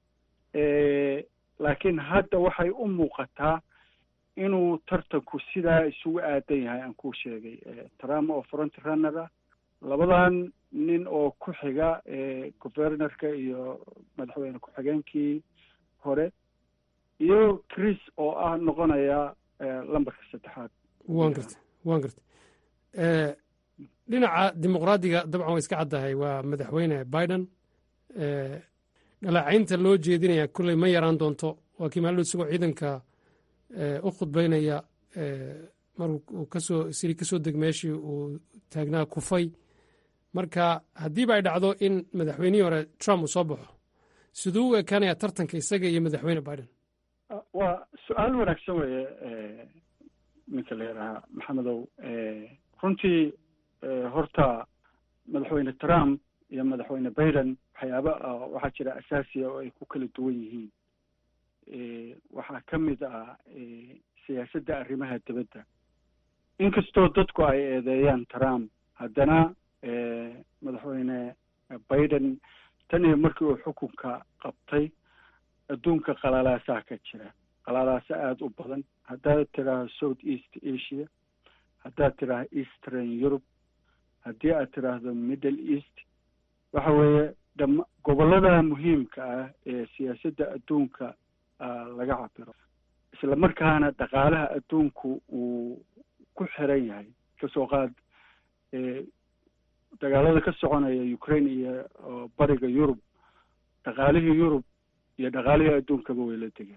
laakiin hadda waxay u muuqataa inuu tartanku sidaa isugu aadan yahay aan kuu sheegay trump oo front runner ah labadan nin oo ku xiga governorka iyo madaxweyne ku-xigeenkii hore iyo chris oo ah noqonaya lambarka saddexaad waan gartay waan gartay dhinaca dimuqraadiga dabcan way iska caddahay waa madaxweyne biden dhaleecaynta loo jeedinaya kulley ma yaraan doonto waa kii maalin isagoo ciidanka u khudbaynaya maruu kasoo siri kasoo deg meeshii uu taagnaa kufay marka haddiiba ay dhacdo in madaxweynihii hore trump uu soo baxo siduu u ekaanaya tartanka isaga iyo madaxweyne biden waa su-aal wanaagsan weeye ninka la yidhaahaa maxamedow runtii horta madaxweyne trump iyo madaxweyne biden waxyaaba waxaa jira asaasiya oo ay ku kala duwan yihiin waxaa ka mid ah siyaasadda arrimaha dibadda inkastoo dadku ay eedeeyaan trump haddana madaxweyne biden tan iyo markii uu xukunka qabtay adduunka qalalaasaa ka jira qalalaasa aada u badan haddaad tidhaahdo south east asia haddaad tidhaahdo eastern europe haddii aad tidhaahdo middle east waxa weeye dhama gobollada muhiimka ah ee siyaasadda adduunka laga cabiro isla markaana dhaqaalaha adduunku uu ku xiran yahay kasoo qaad dagaalada ka soconaya ukraine iyo bariga yurub dhaqaalihii yurub iyo dhaqaalihii adduunkaba way la degeen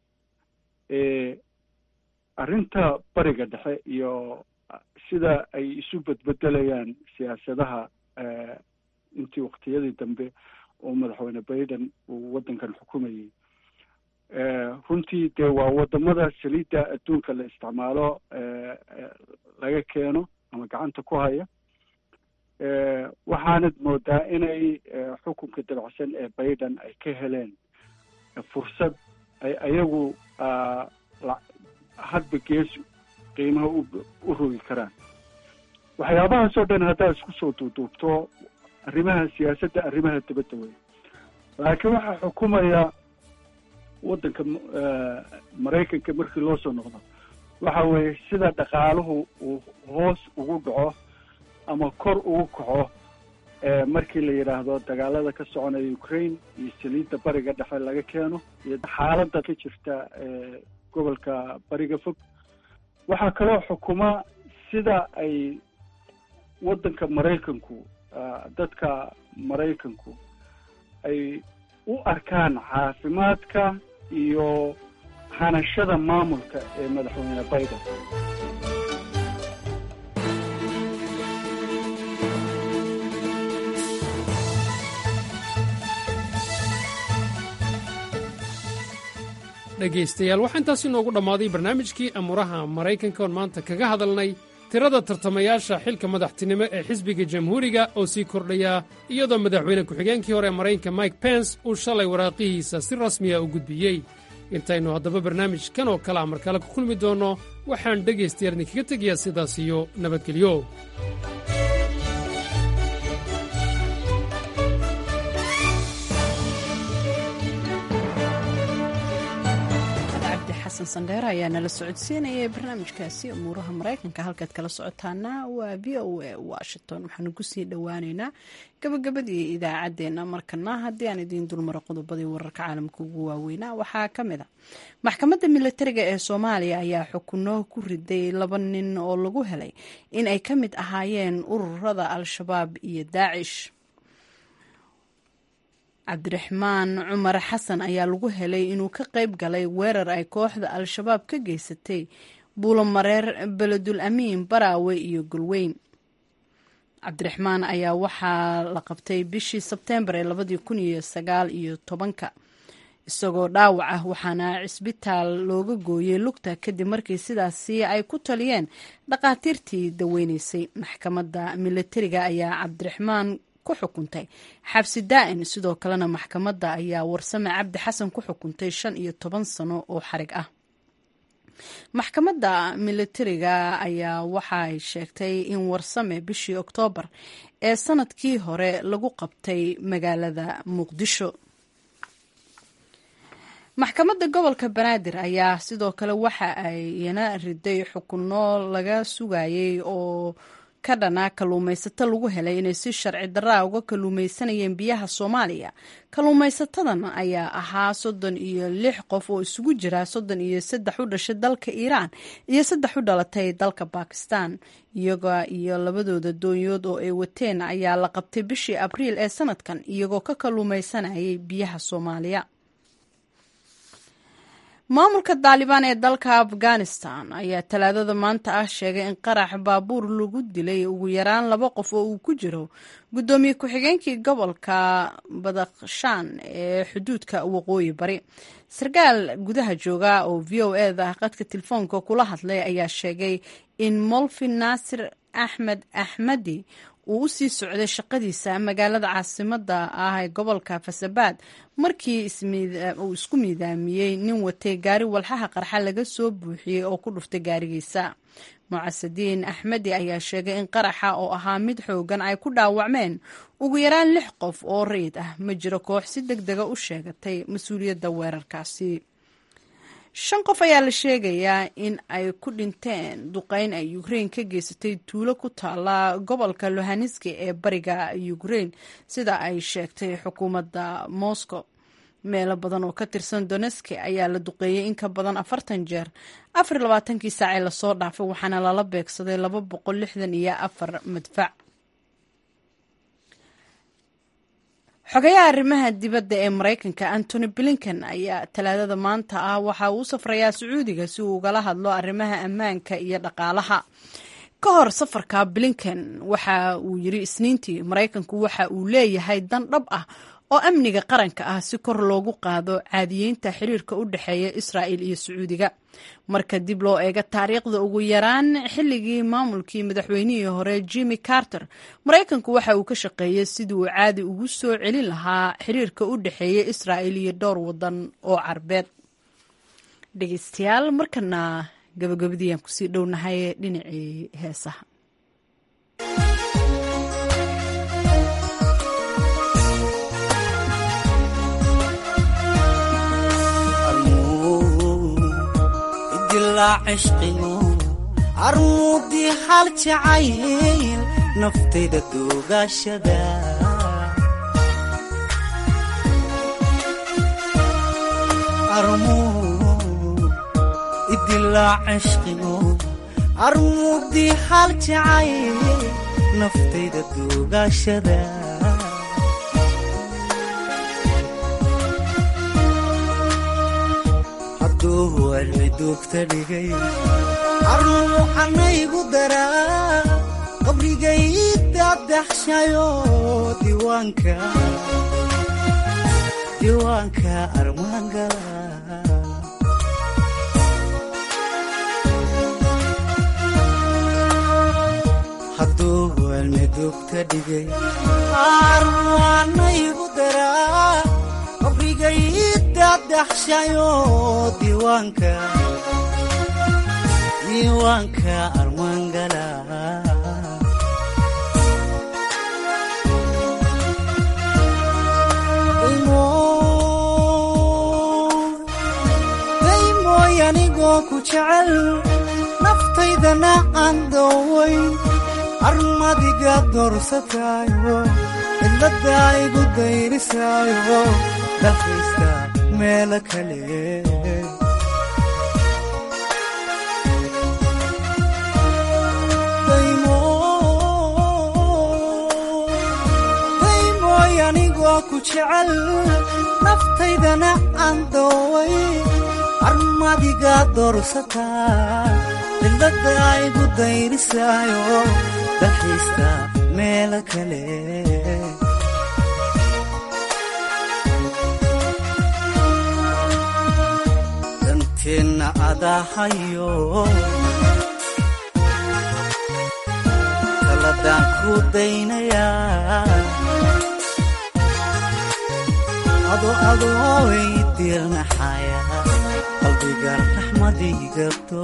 arrinta bariga dhexe iyo sida ay isu bedbedelayaan siyaasadaha intii waktiyadii dambe oo madaxweyne biden uu waddankan xukumayay runtii dee waa wadamada saliidda adduunka la isticmaalo laga keeno ama gacanta ku haya waxaanad moodaa inay xukunka dabacsan ee biden ay ka heleen fursad ay ayagu hadba gees qiimaha u rogi karaan waxyaabahaas oo dhan haddaad isku soo duuduubto arrimaha siyaasadda arrimaha dibadda wey laakiin waxaa xukumaya waddanka maraykanka markii loo soo noqdo waxa weeye sida dhaqaaluhu uu hoos ugu dhaco ama kor ugu kaco markii la yidhaahdo dagaalada ka soconaya ukraine iyo saliidda bariga dhexe laga keeno iyo xaaladda ka jirta gobolka bariga fog waxaa kaloo xukuma sida ay waddanka maraykanku dadka maraykanku ay u arkaan caafimaadka iyo hanashada maamulka ee madaxweyne biden dhegaystayaal waxaa intaas inoogu dhammaaday barnaamijkii amuuraha maraykanka oon maanta kaga hadalnay tirada tartamayaasha xilka madaxtinimo ee xisbiga jamhuuriga oo sii kordhaya iyadoo madaxweyne ku-xigeenkii hore ee maraykanka mike pence uu shalay waraaqihiisa si rasmiya u gudbiyey intaynu haddaba barnaamijkan oo kale a mar kale ku kulmi doonno waxaan dhegaystayaal idinkaga tegayaa sidaas iyo nabadgelyo sandheer ayaa nala socodsiinayay barnaamijkaasi umuuraha maraykanka halkaad kala socotaana waa v o a washington waxaanu kusii dhowaaneynaa gabagabadii idaacadeena markana haddii aan idiin dulmaro qodobadii wararka caalamka ugu waaweynaa waxaa ka mid a maxkamadda milatariga ee soomaaliya ayaa xukuno ku riday laba nin oo lagu helay in ay ka mid ahaayeen ururada al-shabaab iyo daacish cabdiraxmaan cumar xasan ayaa lagu helay inuu ka qayb galay weerar ay kooxda al-shabaab ka geysatay buulomareer beledul amiin baraawe iyo golweyn cabdiraxmaan ayaa waxaa la qabtay bishii sebteembar ee labadii kun iyo sagaal iyo tobanka isagoo dhaawac ah waxaana cisbitaal looga gooyey lugta kadib markii sidaasi ay ku taliyeen dhakhaatiirtii daweyneysay maxkamadda milatariga ayaa cabdiraxmaan ku xukuntay xabsi daa'in sidoo kalena maxkamadda ayaa warsame cabdi xasan ku xukuntay shan iyo toban sano oo xarig ah maxkamadda milatariga ayaa waxay sheegtay in warsame bishii oktoobar ee sanadkii hore lagu qabtay magaalada muqdisho maxkamadda gobolka banaadir ayaa sidoo kale waxa ayna riday xukuno laga sugayay oo ka dhanaa kalluumaysato lagu helay inay si sharci daraa uga kalluumaysanayeen biyaha soomaaliya kalluumaysatadan ayaa ahaa soddon iyo lix qof oo isugu jira soddon iyo saddex u dhashay dalka iiraan iyo saddex u dhalatay dalka bakistan iyaga iyo labadooda doonyood oo ay wateen ayaa la qabtay bishii abriil ee sanadkan iyagoo ka kalluumaysanayay biyaha soomaaliya maamulka daalibaan ee dalka afghanistan ayaa talaadada maanta ah sheegay in qarax baabuur lagu dilay ugu yaraan laba qof oo uu ku jiro guddoomiye ku-xigeenkii gobolka badakhshaan ee xuduudka waqooyi bari sarkaal gudaha jooga oo v o eda qadka telefoonka kula hadlay ayaa sheegay in molfin naasir axmed axmadi uu u sii socday shaqadiisa magaalada caasimada ah ee gobolka fasabaad markii uu isku miidaamiyey nin watay gaari walxaha qarxa laga soo buuxiyey oo ku dhuftay gaarigiisa mucasadiin axmedi ayaa sheegay in qaraxa oo ahaa mid xoogan ay ku dhaawacmeen ugu yaraan lix qof oo rayid ah ma jiro koox si deg dega u sheegatay mas-uuliyadda weerarkaasi shan qof ayaa la sheegayaa in ay ku dhinteen duqeyn ay ukrain ka geysatay tuulo ku taala gobolka lohaneski ee bariga ukrain sida ay sheegtay xukuumadda moscow meelo badan oo ka tirsan doneski ayaa la duqeeyey in ka badan afartan jeer afar labaatankii saacee lasoo dhaafay waxaana lala beegsaday laba boqol lixdan iyo afar madfac xogayaha arrimaha dibadda ee maraykanka antony blinken ayaa talaadada maanta ah waxa uu safrayaa sacuudiga si uu ugala hadlo arrimaha ammaanka iyo dhaqaalaha ka hor safarka blinken waxa uu yiri isniintii maraykanku waxa uu leeyahay dan dhab ah oo amniga qaranka ah si kor loogu qaado caadiyeynta xiriirka u dhexeeya israa'il iyo sacuudiga marka dib loo eego taariikhda ugu yaraan xilligii maamulkii madaxweynihii hore jimmy carter maraykanku waxa uu ka shaqeeyey sidii uu caadi ugu soo celin lahaa xiriirka u dhexeeya israa'il iyo dhowr wadan oo carbeed dhegeystayaal markana gabagabadii aan kusii dhownahay dhinacii heesaha armuudii hal jacayl naftayda duugashada armuudii hal jacayl naftayda duugashada duugta dhigay arnuucanaygu daraa qabrigay dadaxshayo diiwaanka diiwaanka armaangala hadduu welme duugta dhigay arnuucanaygu daraa qabrigay dadaxshayo diiwaanka diiwaanka armaangala daymooy anigoo ku jecel naftaydana aan doowayn armadiga doorsataayo cidladda igu dayrisaayo dalkaysta meelo kale daymooy anigoo ku jecel naftaydana aan dooway armadiga doorsataa cidladda igu dayrisaayo dalkaysta meelo kale danteenna adahayo taladaan ku daynayaa ado adooy diirnaxaya qalbiga raxmadigabto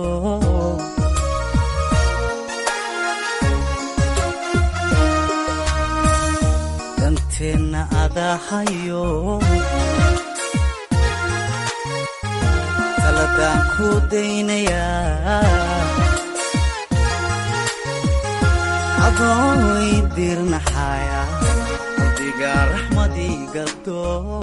danteenna adahayo taladaan ku daynayaa adooy diirnaxaya qalbiga raxmadigabto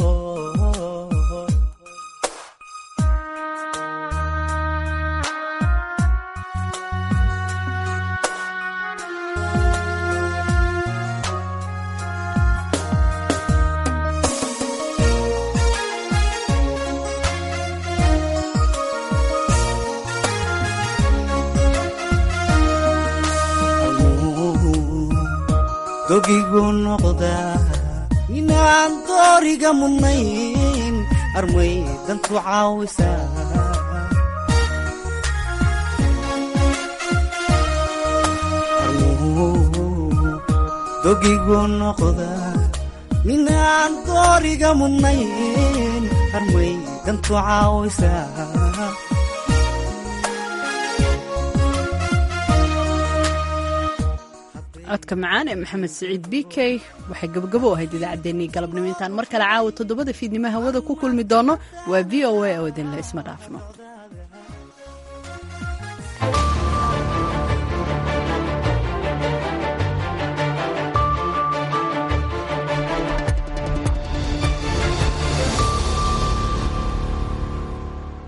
dogigu noqdaa inaan dooriga mudnayn armay dantu caawisaa dogigu noqdaa inaan dooriga mudnayn armay dantu caawisaa codka macaan ee maxamed siciid b k waxay gabagabo ahayd idaacaddeenii galabnimo intaan mar kale caawa toddobada fiidnimo hawada ku kulmi doono waa v o a oo idinle isma dhaafno